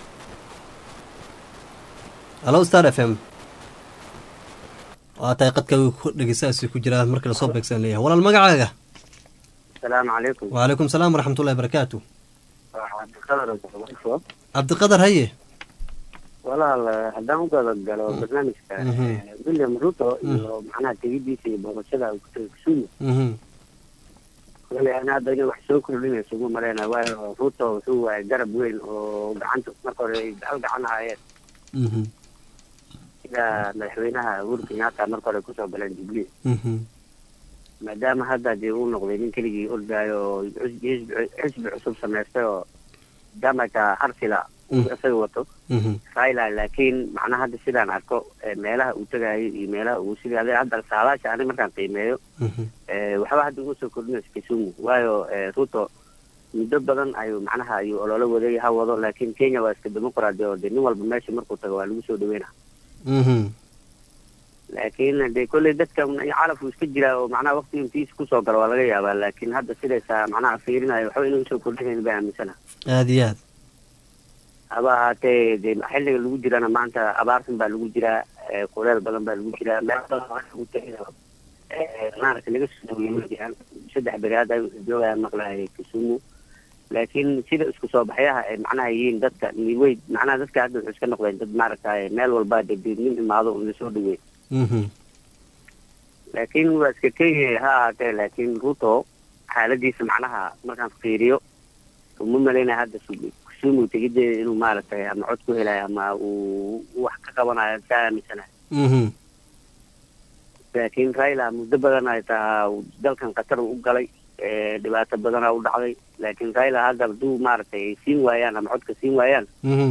hallo star f m waa tahay qadka dhegeysahaasi ku jira marka lasoo beegsan leeyahay walaal magacaaga السلام عليكم وعليكم السلام ورحمة الله وبركاته عبد القادر عبد القادر هيه والله haddaan u gada galo barnaamijka Mhm. william ruto Mhm. iyo macnaha tegidiisa iyo booqashada uu ku tagay kisumu Mhm. wali ana hadda inay wax soo kordhinayso ugu maleyna waayo ruto wuxuu waayay garab weyn oo gacanta marka hore ay hal gacan ahaayeen Mhm. sida madaxweynaha uhuru kenyatta marka hore kusoo galeen jubilee Mhm. maadaama hadda dee uu noqday nin keligii ordaayo oo xisbi xisbi cusub samaystay oo jamaka harsila uu Mhm. isaga wato Mhm. raila laakiin macnaha hadda sidaan arko eh, meelaha uu tagaayo iyo meelaha uu sidii ade hadda saadaasha ani markaan qiimeeyo Mhm. eh, waxba hadda uma soo kordhinayso kisumu waayo eh, ruto muddo badan ayuu macnaha ayuu ololo waday ha wado laakiin kenya waa iska dimuqraadi oo de nin walba meesha markuu tago waa lagu soo dhaweyna Mhm. laakiin de kolley dadka calafku iska jiraa oo macnaha waqti intiisa kusoo galo waa laga yaabaa laakiin hadda sidaysaa macnaha fiirinayo waxba inuu usoo kordhinayn baa aaminsana aad iyo aad haba ahaatee de xilliga lagu jirana maanta abaartan baa lagu jiraa eh, kuleel badan baa lagu jiraa meel badan oo lagu tagayo eh, maaragtay laga soo dhaweeyey ma jiraan saddex beri hadda joogaya maqlahay kisumu laakiin sida isku soo baxyaha ay macnaha yihiin dadka way macnaha dadka hadda wuxuu iska noqdeen dad maaragtay meel walba de de nin imaado un lasoo dhaweey Mhm. laakiin waa iska kenya ha ahaatee laakiin ruto xaaladiisa macnaha markaan fiiriyo uma malaynaya hadda su- kisumu tegideeda inuu maaragtay ama cod ku helayo ama uu wax ka qabanayo saa aaminsanahay Mhm. laakiin raila muddo badan ay tahaa uu dalkan qatar u galay eh, dhibaato badanaa u dhacday laakiin raila hadda hadduu maaragtay ay siin waayaan ama codka siin waayaan Mhm.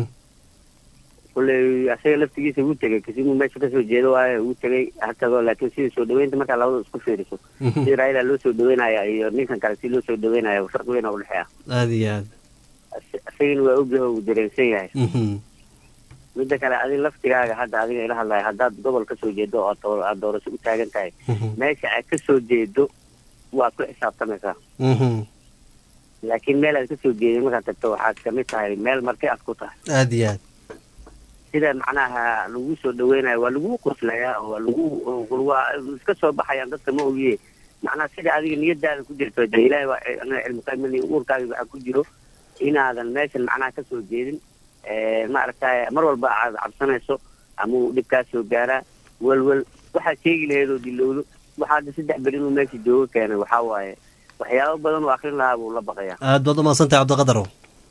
kulley asaga laftigiisa wuu tegay kisimu meesha kasoo jeedo waayo wuu tegay ha tago laakiin sida soo dhaweynta markaa labada isku fiiriso Mhm. si raila loo soo dhaweynaya iyo ninkan kale si loo soo dhaweynaya farq weyn oo udhexeeya aad iyo aad As- asagana waa ogyahay uu dareensan yahay Mhm. midda kale adiga laftigaaga hadda adiga ila hadlaya haddaad gobol kasoo jeedo oo aad dooro- aad doorasho u taagan tahay Mhm. meesha aad kasoo jeedo waad ku xisaabtamaysaa Mhm. laakiin meel aad kasoo jeedin markaad tagto waxaad kamid tahay meel marti aad ku tahay aad iyo aad sida macnaha lagu soo dhaweynayo waa lagu qoslayaa oo waa lagu oo waa iska soo baxayaan dadka ma ogiye macnaha sida adiga niyadaada ku jirto de ilaahay waa anaga cilmi qaymani uurkaaga waxaa ku jiro inaadan meeshan macnaha kasoo jeedin Eh, maaragtay mar walba aad cabsanayso ama uu dhibkaa soo gaaraa welwel waxaad sheegi lahayd oo dilowdo waxaa hadda saddex beri inuu meesha joogo keenay waxaa waaye waxyaabo badan oo akrin lahaa buu la baqayaa aad baad umahadsan tahay cabdiqadarow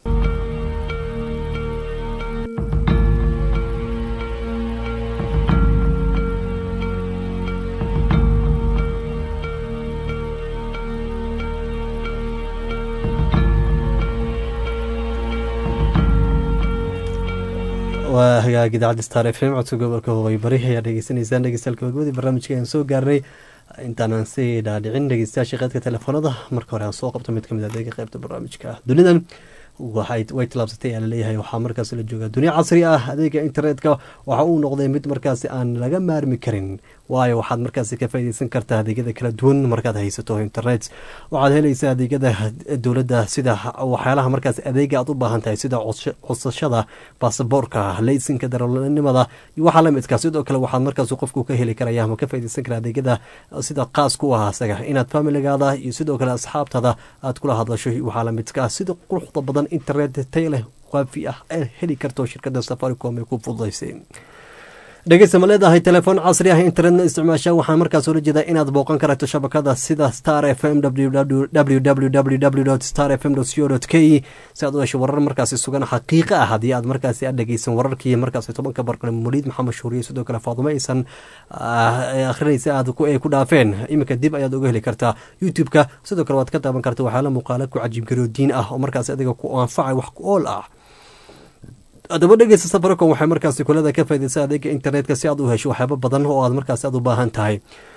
waa hagaag idaacadda star f m codka gobolka hubay bari ayaa dhegeysanaysaan dhegeystayaal gabagabadii barnaamijka aan soo gaarnay intaanaan sii dhaadhicin dhegeystayaasha qeydka telefoonada marka hore aan soo qabto mid kamid adeega qeybta barnaamijka dunidan waxay way tilaabsatay ayaa laleeyahay waxaa markaasi la joogaa dunia casri ah adeega internetka waxa uu noqday mid markaasi aan laga maarmi karin waayo waxaad markaasi ka faaideysan kartaa adeegyada kala duwan markaad haysato internet waxaad helaysaa adeegyada dowladda sida waxyaalaha markaas adeega aad u baahan tahay sida codsashada baasaboorka laysinka darawalnimada iyo waxaa lamidka sidoo kale waxaad markaas qofku ka heli karaya ama ka faaideysan kara adeegyada sida qaas ku ah asaga inaad familigaada iyo sidoo kale asxaabtada aad kula hadlasho waxaa lamidka sida quruxda badan internet tay leh waafi ah ee heli karto shirkada safaricom ay ku fududaysay dhegeysta ma leedahay telefoon casri ah internetna isticmaasha waxaa markaas oola jeedaa inaad booqan karto shabakada sida star f m www star f m co k si aad u hesho warar markaasi sugan xaqiiqa ah haddii aad markaasi aad dhegeysan wararkii markaasi tobanka barqale muliid maxamed shuuriye sidoo kale faadumo aysan akhrinaysa aad ay ku dhaafeen iminka dib ayaad uga heli kartaa youtube-ka sidoo kale waad ka daaban karta waxyaala muuqaala ku cajiibgaroo diin ah oo markaasi adiga ku anfacay wax ku ool ah haddaba dhegeysta safaricom waxay markaasi kulada ka faideysa adeega internetka si aad u hesho waxyaabo badan oo aad markaasi aad u baahan tahay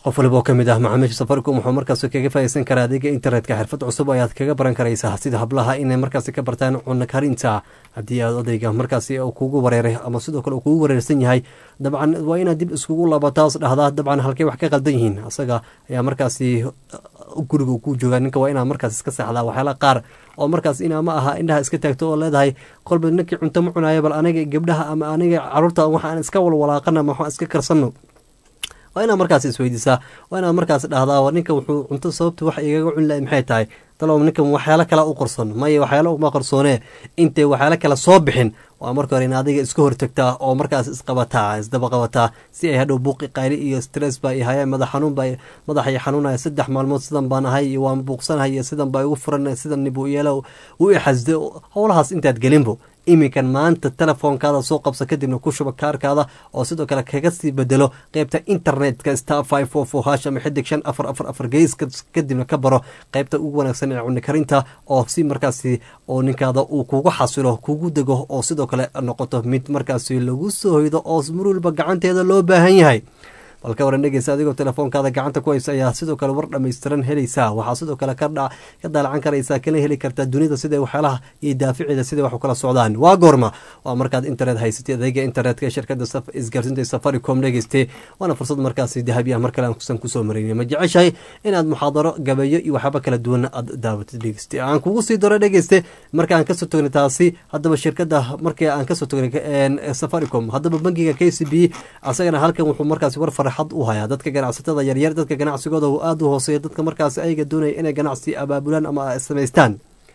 qof waliba oo ka mid ah macaamiisha safaricom wuxuu markaasi kaga faa'iideysan karaa adeega internetka xirfad cusub ayaad kaga baran karaysaa sida hablaha inay markaasi ka bartaan cunno karinta haddii aad odayga markaasi uu kugu wareeray ama sidoo kale uu kugu wareersan yahay dabcan waa inaad dib iskugu laabataas dhahdaa dabcan halkay wax ka qaldan yihiin asaga ayaa markaasi guriga ku jooga ninka waa inaad markaas iska seexdaa waxyaala qaar oo markaas inaa ma aha indhaha iska taagto oo leedahay kolba ninkii cunto ma cunayo bal aniga gabdhaha ama aniga caruurta waxaan iska walwalaaqana ma waxaan iska karsanno waa inaad markaas isweydiisaa waa inaad markaas dhahdaa ninka wuxuu cunto sababta wax igaga cuni lahay maxay tahay talow ninkan waxyaalo kale u qorson maya waxyaalo uma qarsoonee intay waxyaalo kale soo bixin waa marka hore in adiga iska hortagtaa oo markaas isqabataa isdaba qabataa si ay hadhow buuqi qayli iyo stress baa ihayeen madax xanuun baa madaxay xanuunaya saddex maalmood sidan baan ahay iyo waan buuqsanahay iyo sidan baa igu furan sidan buu yeelo u ixasde howlahaas intaad gelinbo iminkan maanta telefoonkaada soo qabsa kadibna ku shuba kaarkaada oo sidoo kale kaga sii bedelo qeybta internetka star five four four hash ama xidig shan afar afar afar gees kadibna ka baro qeybta ugu wanaagsan ee cuni karinta oo si markaasi oo ninkaada uu kugu xasilo kugu dego oo sidoo kale noqoto mid markaasi lagu soo hoydo oo mar walba gacanteeda loo baahan yahay balka waran dhegeysa adigoo telefoonkaada gacanta ku haysa ayaa sidoo kale war dhammaystiran helaysaa waxaa sidoo kale ka daalacan karaysaa kana heli kartaa dunida sida waxyaalaha iyo daaficeeda siday wax u kala socdaan waa goorma waa markaad internet haysatay adeega internetka ee shirkada isgaarsiinta safaricom dhegeyste waana fursad markaasi dahabi ah mar kale aan kusan kusoo maraynay ma jeceshahay inaad muxaadaro gabeeyo iyo waxyaaba kala duwan aad daawatid dhegeyste aan kugu sii daro dhegeyste marka aan kasoo tognay taasi haddaba shirkada markii aan kasoo tognay safaricom haddaba bankiga k c b asagana halkan wuxuu markaasi war farax u hayaa dadka ganacsatada yaryar dadka ganacsigooda uu aada u hooseeya dadka markaas ayaga doonaya inay ganacsi abaabulaan ama samaystaan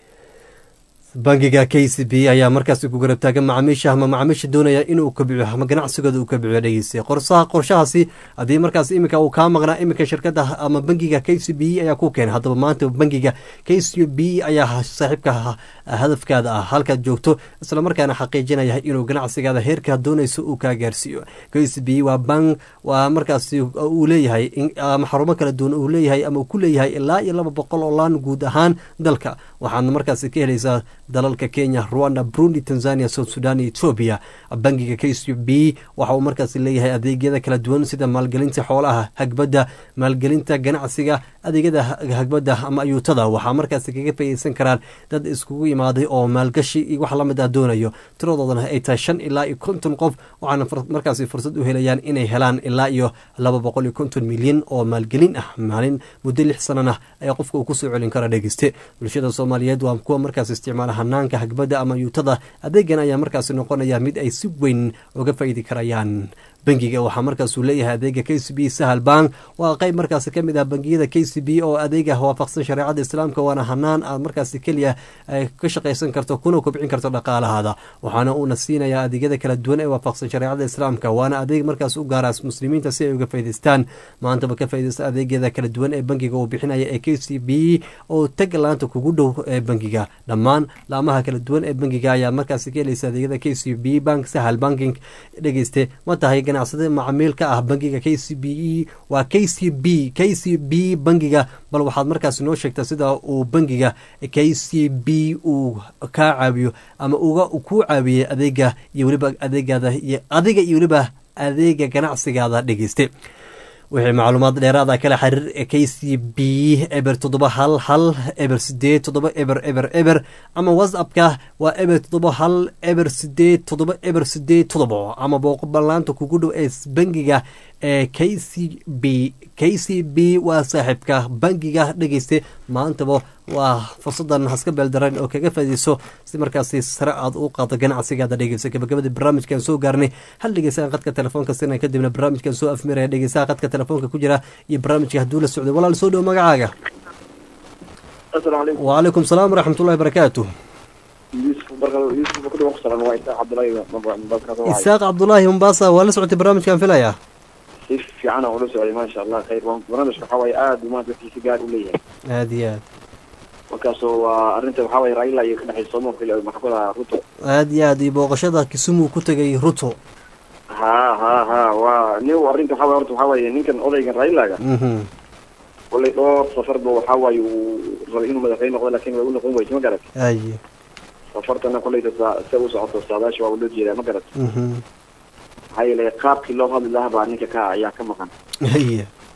bangiga k c b ayaa markaas ku garab taagan macaamiisha ama macaamiisha doonaya inuu kabciyo ama ganacsigooda uu kabciyo dhegeysa qorsaha qorshahaasi haddii markaas iminka uu kaa maqnaa iminka shirkada ama bangiga k c b ayaa ku keenay haddaba maanta bangiga k c b ayaa saaxiibka hadafkaada ah halkaad joogto islamarkaana xaqiijinaya inuu ganacsigaada heerkaa doonayso uu kaa gaarsiiyo k c b waa bank waa markaas uu leeyahay ama xarumo kala duwan uu leeyahay ama uu ku leeyahay ilaa iyo laba boqol oo laan guud ahaan dalka waxaadna markaas ka helaysaa dalalka kenya rwanda burundi tanzania south sudan iyo etoobiya bangiga k c b waxa uu markaas leeyahay adeegyada kala duwan sida maalgelinta xoolaha hagbadda maalgelinta ganacsiga adeegyada hagbadda ama ayuutada waxaa markaas kaga faa'iideysan karaan dad iskugu imaaday oo maalgashi iyo wax lamid ah doonayo tiradoodana ay tahay shan ilaa iyo konton qof waxaana markaasi fursad u helayaan inay helaan ilaa iyo laba boqol iyo konton milyan oo maalgelin ah maalin muddo lix sanana ayaa qofka uu kusoo celin kara dhegeyste bulshada soomaaliyeed waa kuwa markaas isticmaala hanaanka hagbadda ama yuutada adeegan ayaa markaasi noqonaya mid ay si weyn uga faa'iidi karayaan bangiga waxaa markaasuu leeyahay adeega k c b sahal bank waa qeyb markaasi ka mid ah bangiyada k c b oo adeega waafaqsan shareecada islaamka waana hanaan aad markaasi keliya ka shaqaysan karto kuna kobcin karto dhaqaalahaada waxaana uuna siinayaa adeegyada kala duwan ee waafaqsan shareecada islaamka waana adeeg markaas u gaara muslimiinta si ay uga faa'idaystaan maantaba ka faaidaysta adeegyada kala duwan ee bangiga uu bixinaya ee k c b oo tag laanta kugu dhow ee bangiga dhammaan laamaha kala duwan ee bangiga ayaa markaasi ka helaysa adeegyada k c b bank sahal banking dhegeyste ma tahay ganacsade macaamiil ka ah bangiga k c b e waa k c b k c b bangiga bal waxaad markaas noo sheegtaa sida uu bangiga k c b uu kaa caawiyo ama uga kuu caawiyey adeega iyo weliba adeegaada iyo adiga iyo weliba adeega ganacsigaada dhegeyste wixii macluumaad dheeraada kala xiriir k c b eber toddoba hal hal eber sideed toddoba eber eber eber ama whatsappka waa eber toddoba hal eber sideed toddoba eber sideed toddoba ama booqo ballaanta kugu dhow ee bangiga ee k c b k c b waa saaxiibka bangiga dhegeyste maantaba waa fursadan haska beeldaran oo kaga faaideyso si markaasi sare aad u qaado ganacsigaada dhegeyso gabagabadii barnaamijkan soo gaarnay hal dhegeysaa qadka telefoonka sina kadibna barnaamijkan soo afmiraya dhegeysaha qadka telefoonka ku jira iyo barnaamijka hadduu la socday walaal soo dhow magacaaga wacalaykum salaam waraxmat ullahi barakaatu isaaq cabdulaahi mombasa waa la socotay barnaamijkan filaya si fiican aan ula socday maasha allah khayr barnaamijka waxaa waaye aada u maanta dadkiisa gaar u leeyahay aada iyo aad markaasoo waa arrinta waxaa waaye raila iyo ka dhexay somo kale maxkamada ruto aada iyo aad iyo booqashada kisumu ku tegay ruto ha ha ha waa nin arrinta waxaa waye horta waxaa waaye ninkan odaygan railaga kolay dhowr safarba waxaa waaye uu rabay inuu madaxweyne noqdo lakin way u noqon weyse ma garat aye safartana kolayta sa se u socoto saadaasha waa loo jeedaa ma garat maxaa yeelay qaabkii loo hadli lahaa baa ninka ka ayaa ka maqan aye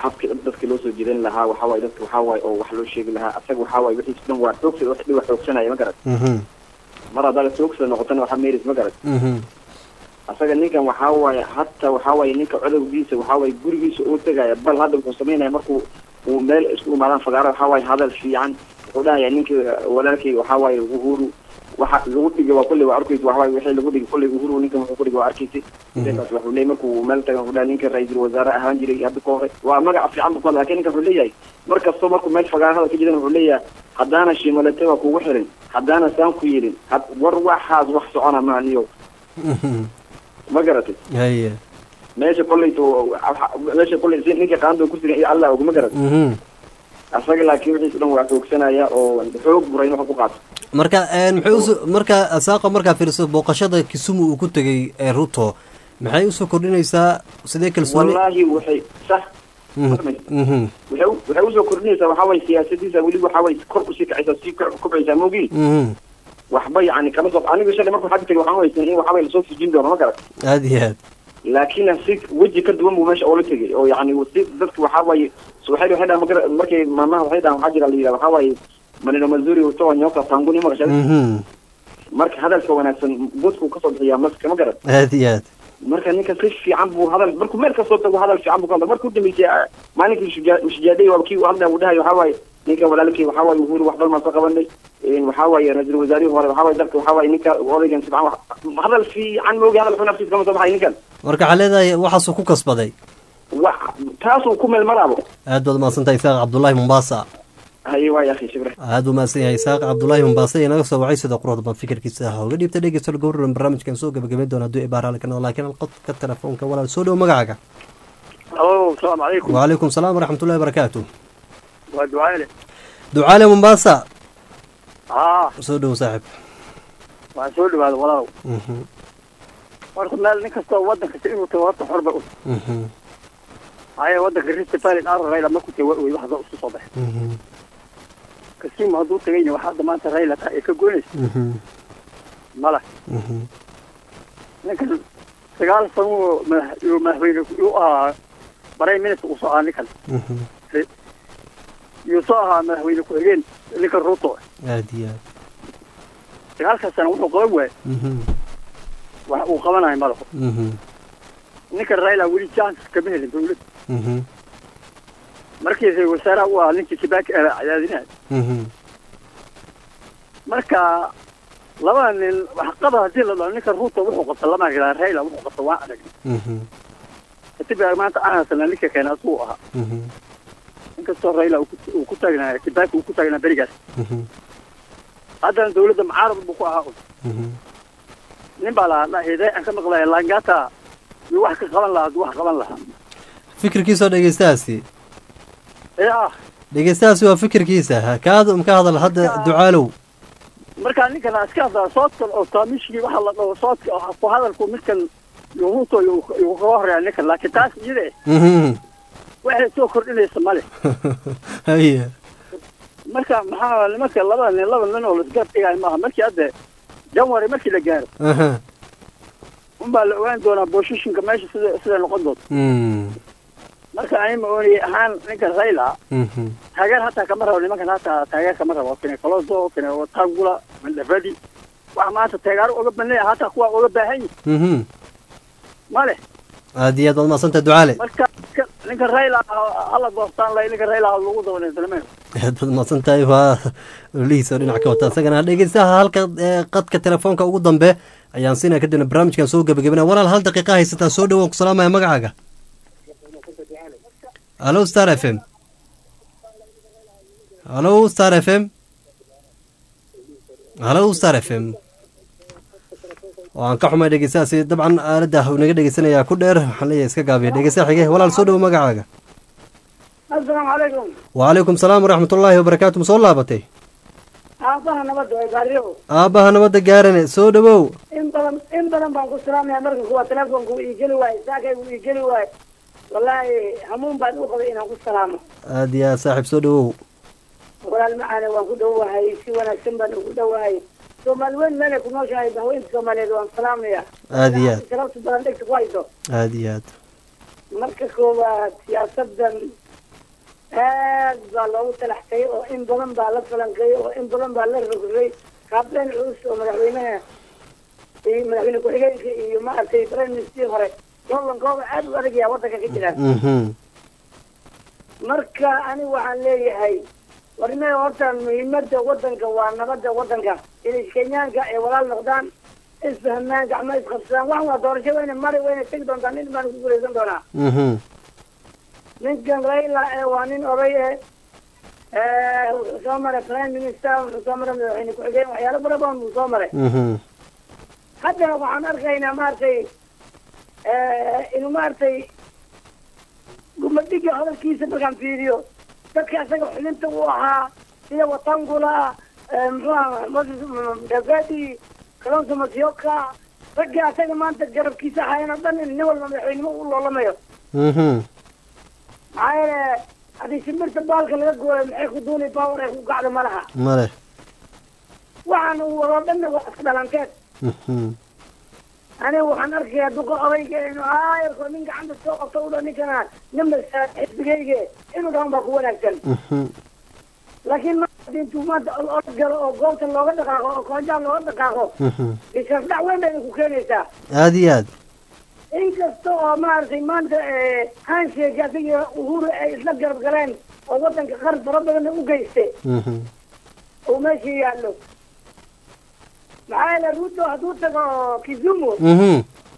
habkii dadka loo soo jiidan lahaa waxaa waaye dadka waxaa waaye oo wax loo sheegi lahaa asaga waxaa waaye wixiis dhan waa xoogsada wax dhiba xoogsanaya ma garat mhm mar haddaad xoogsada noqotana waxaa meeris ma garat mhm asaga ninkan waxaa waaye hata waxaa waaye ninka codowgiisa waxaa waaye gurigiisa uu tegaya bal hadda wuxuu samaynaya markuu uu meel isku imaadaan fagaaro waxaa waaye hadal fiican wuxuu dhahaya ninka walaalkay waxaa waaye uhuru waxa lagu dhigay waa kulli waa arkaysa waxaa waaye wixii lagu dhigay kulli uhuru ninkan wuxuu ku dhigay waa arkaysa ninkaas wuxuu leeyahay markuu meel tagan wuxuu dhahay ninka ra-iisul wasaare ahaan jiray hadda ka hore waa magaca fiican buu ku hadla lakin ninkan wuxuu leeyahay mar kastoo markuu meel fagaaro hadal ka jiran wuxuu leeyahay haddaana shimalate waa kugu xirin haddaana saan ku yidhin had war waxaas wax socona maaniyo mhm ma garatay haye meesha kolleyto meesha kolley si ninka qaando ku sugan iyo allah og ma garat mhm asaga laakiin wixiis dhan waa xoogsanaya oo xoog buray in wax ku qaato marka een muxuu uso marka saaqa markaa fiiriso booqashada kisumu uu ku tegay ee ruto maxay usoo kordhinaysaa sidee kalsooni wallaahi waxay sax Mhm, mhm, waxay u- waxay usoo kordhinaysaa waxaa waye siyaasadiisa weli waxaa waye kor usii kacaysaa sii kor- kobcaysaa moogii mhm waxba yani kama soo aniga shalay markuu xagga tegay waxaan haysan in waxaa waye lasoo fujin doono ma garat aada iyo aad laakiin si weji ka duwan buu meesha oola tegay oo yani si dadka waxaa waaye so waxay waxay dhahan magara markay maamaha waxay dhahan waxaa jira la yidhaha waxaa waaye maneno mazuri utoa nyoka tanguni maqashada mhm marka hadalka wanaagsan budku kasoo bixiyaa maska ma garat aada iyo aad marka ninka si fiican buu hadal markuu meel kasoo tago hadal fiican buu ka hadla markuu dambeysay ah, maalinkii shujaa- shujaaday waa kii uu hadlaya uu dhahay waxaa waaye ninka walaalkii waxaa waaye uhuru wax badan baan soo qabanay Een, waxaa waaye ra-iisul wasaarihii hore waxaa waaye dalka waxaa waaye ninka odaygan si fiican wax- hadal fiican moogi hadal xun afkiisa kama soo baxay ninkan marka waxaa leedahay waxaasuu ku kasbaday wax taasuu ku meel maraabo aad baad umahadsantahay isaaq cabdullaahi mombaasa haye waay akhi shukran aada u mahadsan yahay isaaq cabdullaahi mombaasa iyo naga soo wacay sida quruxda badan fikirkiisa ah uga dhiibta dhegeysta gowraran barnaamijkan soo gabagabayn doona hadduu ibaar halkan oo laakiin alqodka telefoonka walaal soo dhow magacaaga alo asalaamu calaykum wacalaykum salaam waraxmatullahi barakaatu waa ducaale ducaale mombaasa haa soo dhow saaxib waan soo dhawaada walaalow Mhm, horta meel nin kastoo waddan kasta inuu tago horta xor bay u mhm, haya waddanka rift valley dhaar rayla markuu tago waa wey waxda isu soo baxay mhm, kasiimo hadduu tagayna waxaa hadda maanta rayla tahay ee ka goynaysa mhm, mala mhm, ninkan sagaal sano madax- iyo madaxweyne u ahaa prime minister uu soo ahaa ninkan mhm. iyo soo ahaa madaxweyne ku-xigeen ninkan ruto aada iyo aad sagaalkaas sana wuxuu qaban waayay Mhm, wax uu qabanayo malaho mhm, ninkan rayla weli chance kama helin dawladda mhm, markii ra wasaaraha u ahaa ninkii kibaaki ah cadaadinaha mhm, marka labada nin waxqaba haddii la dhaho ninkan ruto wuxuu qabta lama garaa rayla wuxuu qabta waan arag mhm, katiba maanta aan haysana ninka keena asuu ahaa mhm, inkastoo rayla uu ku- uu ku taagnaa kibaaki uu ku taagnaa berigaas mhm, haddana dawladda mucaarad buu ku ahaa mhm. nin baa lahaa hidee aan ka maqlaya langata iyo wax ka qaban lahaa hadduu wax qaban lahaa fikirkiisa oo dhegeystahaasi ee ah dhegeystahaasi waa fikirkiisa ha kaada um ka hadal hadda ducaalow markaa ninkan iska hadlaa soodkan oo taamishkii waxa la dhaho soodka oo ku hadalku midkan iyo ruto iyo iyo kaga horeeya ninkan laakiin taas iyada eh Mhm. waxay soo kordhinaysa male haye marka maxaa nimanka labada nin laba nin oo laisgarab dhigayo maaha markii hadda janwari markii la gaaro aha unbaa la ogaan doonaa booshishinka meesha sida sida noqon doonto Mm, marka ani ma oonayay ahaan ninkan rayla mhm, taageer hataa kama rabo nimankan hataa taageer kama rabo kene coloso kene watangula mandhavadi waxa maanta taageero uga banaya hataa kuwa uga baahan yihin mhm. male aada iyo aad baad mahadsantahay ducaale marka ninka- ninkan rayla hala doortaan lay ninkan rayla ha lagu dabanaysalmeen aad baad mahadsantahay waa olihiisa oo dhinac ka wata isagana dhegeystaha halka ee, qadka telefoonka ugu dambe ayaan siinaya kadibna barnaamijkan soo gebagabina walaal hal daqiiqa haysataa soo dhawaan ku salaamaya magacaaga halo star f m halo star f m halo star f m waan ka xumay dhegeystahaasi dabcan aaladda uu naga dhegeysanayaa ku dheer waxaan leeyahay iska gaabiya dhegeystaha xige walaal soo dhawo magacaaga asalaamu calaykum wacalaykum salaam waraxmatullaahi wabarakaatu ma soo laabatay aabaha nabadda way baariyo aabbaha nabadda gaarane soo dhawow in badan in badan baan ku salaamaya marka kuwa telefoonka uu iigeli waaye saakay uu iigeli waaye wallaahi hamuun baan u qabay inaan ku salaamo aada iyo aad saaxiib soo dhawow walaal macaane waan ku dhowahay si wanaagsan baan ugu dhowahay soomaali weyn meelay ku nooshahay bahweynta soomaaliyeed waan salaamaya Aad iyo aad. sharafta badan dhegta ku hayso aada iyo aad marka koowaad siyaasadan aad baa loogu talaxtay oo in badan baa la falanqeeyey oo in badan baa la rogrogay kaabeen culus oo madaxweynaha iyo madaxweyne ku-xigeenka iyo maaragtay prime minister hore lolankooda aad u adag yaa wadanka ka jiraan mhm marka ani waxaan leeyahay warne horta muhiimada wadanka waa nabada wadanka inay kenyaanka ay walaal noqdaan isfahmaan gacmo isqabsadaan wax waa doorasho wayna mari wayna tegi doontaa nin baan ku guuleysan doonaa mhm ninkan raila ee waa nin oday eh wuxuu soo maray prime minister wuxuu soo maray madaxweyne ku-xigeen waxyaalo fara badan buu soo maray mhm haddana waxaan arkaynaa maaragtay inuu maaragtay gumadhiga hadalkiisa markaan fiiriyo dadka asaga xubinta u ahaa sida watangula muxuu aha moses davadi kalonso masioka ragga asaga maanta garabkiisa ahaayeen oo dhan in nin walba madaxweynimo u loolamayo mhm maxaa yeele haddii shimbirta baalka laga gooyo maxay ku duuli power ay ku gacdo ma laha male waxaan uu wadoo dhanna waa iska dhalanteed mhm aniga waxaan arkayaa duqa odayga inuu aayarko nin gacanta soo qabto u dha ninkana ninba xisbigayge inuu dhawan baa ku wanaagsan mhm laakiin ma haddii intuu maanta olol galo oo goobta looga dhaqaaqo oo koonjaan looga dhaqaaqo mhm isasdhac weyn bay ku keenaysaa aada iyo aad inkasta oo maaragtay maanta handshake asiga uhuru ay isla garab galeen oo wadanka qar fara badanna u geyste mhm uu meesha yaallo maxaa yeele ruto hadduu tago kizumu mhm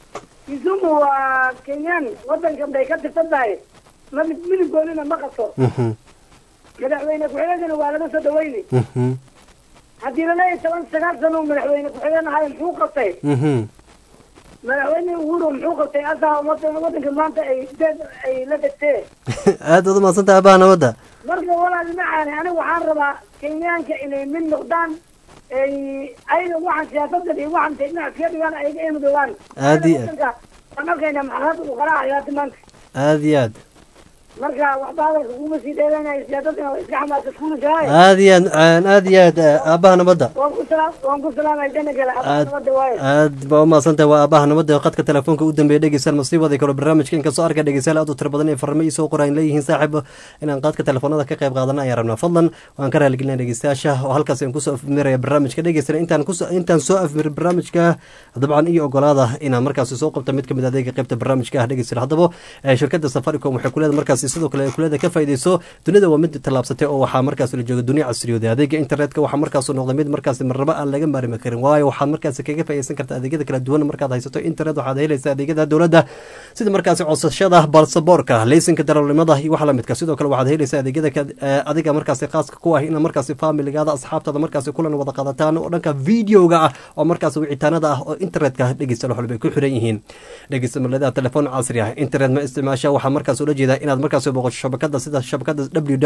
kizumu waa kenyan wadankan bay ka tirsan tahay ma midgoonina ma qaso mhm madaxweyne ku-xigeenkana waa laga soo dhaweyni mhm haddii laleeyahay toban sagaal sano uu madaxweyne ku-xigeen ahay muxuu qabtay mhm madaxweyne uhuru muxuu qabtay asaa wadan wadanka maanta ay deed ay la degtee aad baad umahadsantahay abaha nabadda marka walaal macaani aniga waxaan rabaa kenyaanka inay mid noqdaan ay ayaga waxaan siyaasadan iyo waxaan dhinac iskaga dhigaan ayaga ay midoobaan Aad iyo aad. Wadanka waan arkaynaa maxaad uu qaraacayo hadda maanta aada iyo aad marka waxba hadalka kuma sii dheeranayo siyaasadana waa iska xamaasa kuulishahay aada iyo aad aada iyo aad aabaha nabadda waan ku salaam waan ku salaamay dana gale aad nabada waaye aad baa umahadsantahay waa aabaha nabadda oo khadka telefoonka u dambeeya dhegeystayaal masiibada kale barnaamijka inkastoo arka dhegeystayaal aad u tiro badan ee farmo ii soo qoraan leeyihiin saaxiib inaan qaadka telefoonada ka qayb qaadana ayaan rabnaa fadlan waan ka raaligelinaa dhegeystayaasha oo halkaas aan kusoo afmiraya barnaamijka dhegeystayaal intaan kusoo intaan soo afmir barnaamijka dabcan iyo ogolaada inaan markaasi soo qabta mid kamid adeega qaybta barnaamijka ah dhegeystayaal haddaba eh, shirkadda safaricom waxay kuleeda markaasi sidoo kale ay kuleeda ka faa'iideyso dunida waa mid tallaabsatay oo waxaa markaas la jooga dunia casriyooday adeega internetka waxaa markaas noqday mid markaas marnaba aan laga maarmi karin waayo waxaad markaas kaga faa'iideysan kartaa adeegyada kala duwan markaad haysato internet waxaad helaysaa adeegyada dowladda sida markaasi codsashada balsaboorka leysinka darawalnimada iyo waxa lamidka sidoo kale waxaad helaysaa adeegyada ka- eh, adiga markaasi khaaska ku ah ina markaasi familigaada asxaabtada markaasi kulan wada qaadataan oo dhanka videoga ah oo markaasi wicitaanada ah oo internetka dhegeysta wax walba ay ku xiran yihiin dhegeysta maladaha telefoon casri ah internet ma isticmaasha waxaa markaas ula jeedaa inaad markaasi booqato shabakada sida shabakada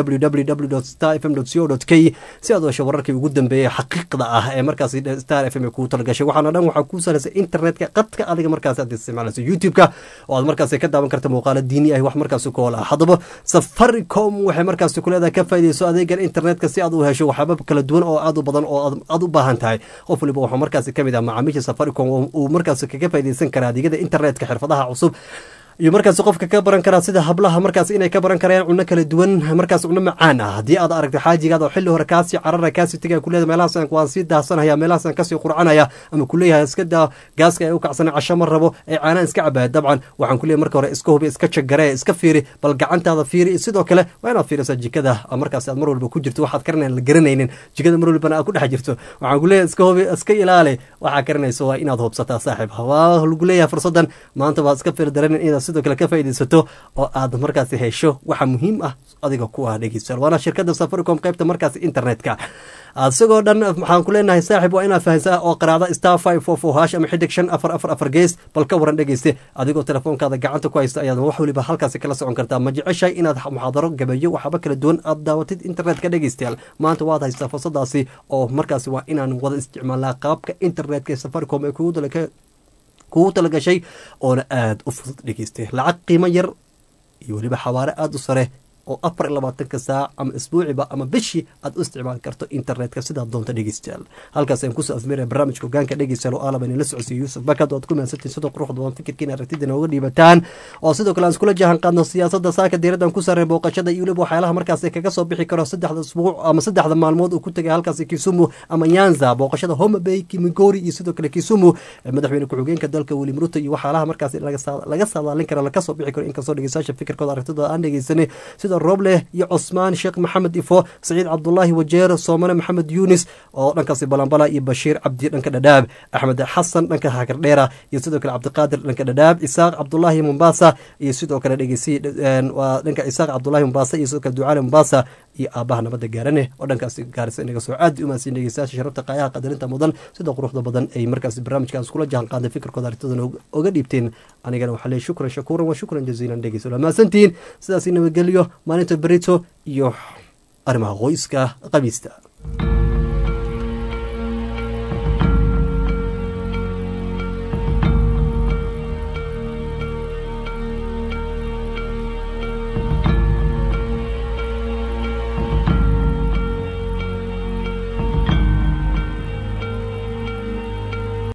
www star fm co k si aad u hesho wararkii ugu dambeeyay xaqiiqda ah ee markaasi star f m ay kugu talagashay waxaana dhan waxaa kuu salaysa internetka qadka adiga markaasi aad isticmaalayso youtube-ka oo aad markaasi ka daawan karta muuqaalo diini ah wax markaasi kool ah haddaba safaricom waxay markaasi kuleedahay ka faa'iideyso adeegan internetka si aad u hesho waxyaaba kala duwan oo aad u badan oo aad- aad u baahan tahay qof waliba waxaa markaasi kamid ah macaamiisha safaricom oo uu markaasi kaga faa'iideysan kara adeegyada internetka xirfadaha cusub iyo markaasi qofka ka baran karaa sida hablaha markaas inay ka baran karayaan cunno kala duwan markaas cunno macaan ah haddii aad aragto xaajigaada oo xilli hore kaasii carara kaasii tegaya kuleeda meelahaas waan sii daasanaya meelahaas kasii qurcanaya ama kuleeyahay iska daa gaaska ay u kacsana casho ma rabo ee caanaan iska cabaya dabcan waxaan kuleeyahay marka hore iska hubi iska jagaree iska fiiri bal gacantaada fiiri sidoo kale waa inaad fiirisaa jikada markaas aad mar walba ku jirto waxaad karanayaan la garanaynin jikada mar walbana aad ku dhex jirto waxaan kuleeyahay iska hubi iska ilaali waxaa karanayso waa inaad hubsataa saaxiib waa lagu leeyahay fursadan maanta waad iska fiir dareen inaad sidoo kale ka faa'iidaysato oo aad markaasi hesho waxa muhiim ah adiga ku ah dhegeystayaal waana shirkadda safaricom qaybta markaasi internetka isagoo dhan waxaan ku leenahay saaxiib waa inaad fahansaa oo qaraada star five four four hash ama xidig shan afar afar afar gees bal ka waran dhegeyste adigoo telefoonkaada gacanta ku haysta ayaad wax waliba halkaasi kala socon kartaa ma jeceshahay inaad muxaadaro gabeeyo waxaaba kala duwan aad daawatid internetka dhegeystayaal maanta waad haystaa fursadaasi oo markaasi waa inaan wada isticmaalnaa qaabka internetka ee safaricom ee kugu dalaka kugu talagashay oona aada u fudud dhegeystay lacag qiimo yar iyo weliba xawaare aada u sare oo afar iyo labaatanka saac ama isbuuciba ama bishii aad u isticmaali karto internetka sidaad doonta dhegeystayaal halkaas ayaan kusoo afmeeraya barnaamijka hogaanka dhegeystayaal oo aalaba inala socodsiiyo yuusuf bakad oo aad ku mahadsantiin sidoo quruxda badan fikirkiina aragtidina uga dhiibataan oo sidoo kale aan iskula jahan qaadno siyaasadda saaka diiraddan ku saaray booqashada iyo weliba waxyaalaha markaasi kaga soo bixi karo saddexda isbuuc ama saddexda maalmood uu ku tegay halkaasi kisumu ama nyanza booqashada homa bay kimigori iyo sidoo kale kisumu madaxweyne ku-xigeenka dalka william ruto iyo waxyaalaha markaasi laga saadaalin karo laga soo bixi karo inkastoo dhegeystayaasha fikirkooda aragtidooda aan dhegeysanay sida roble iyo cusmaan sheekh maxamed ifo saciid cabdulaahi wajeer soomane maxamed yunis oo dhankaasi balambala iyo bashiir cabdi dhanka dhadhaab axmed xasan dhanka hakardheera iyo sidoo kale cabdiqaadir dhanka dhadhaab isaaq cabdulaahi mombasa iyo sidoo kale dhegeysi waa dhanka isaaq cabdulaahi mombasa iyo sidoo kale ducaale mombasa iyo aabaha nabadda gaarane oo dhankaasi gaarisa inaga soo caadi umaadsiin dhegeystayaasha sharafta qaayaha qadarinta mudan sida quruxda badan ay markaasi barnaamijkaas kula jahan qaaday fikirkooda arintadana oga dhiibteen anigana waxaa leeyahy shukran shakuuran waa shukran jaziilan dhegeysa waa mahadsantihiin sidaasi nabadgelyo maalinta berito iyo arrimaha qoyska qamiista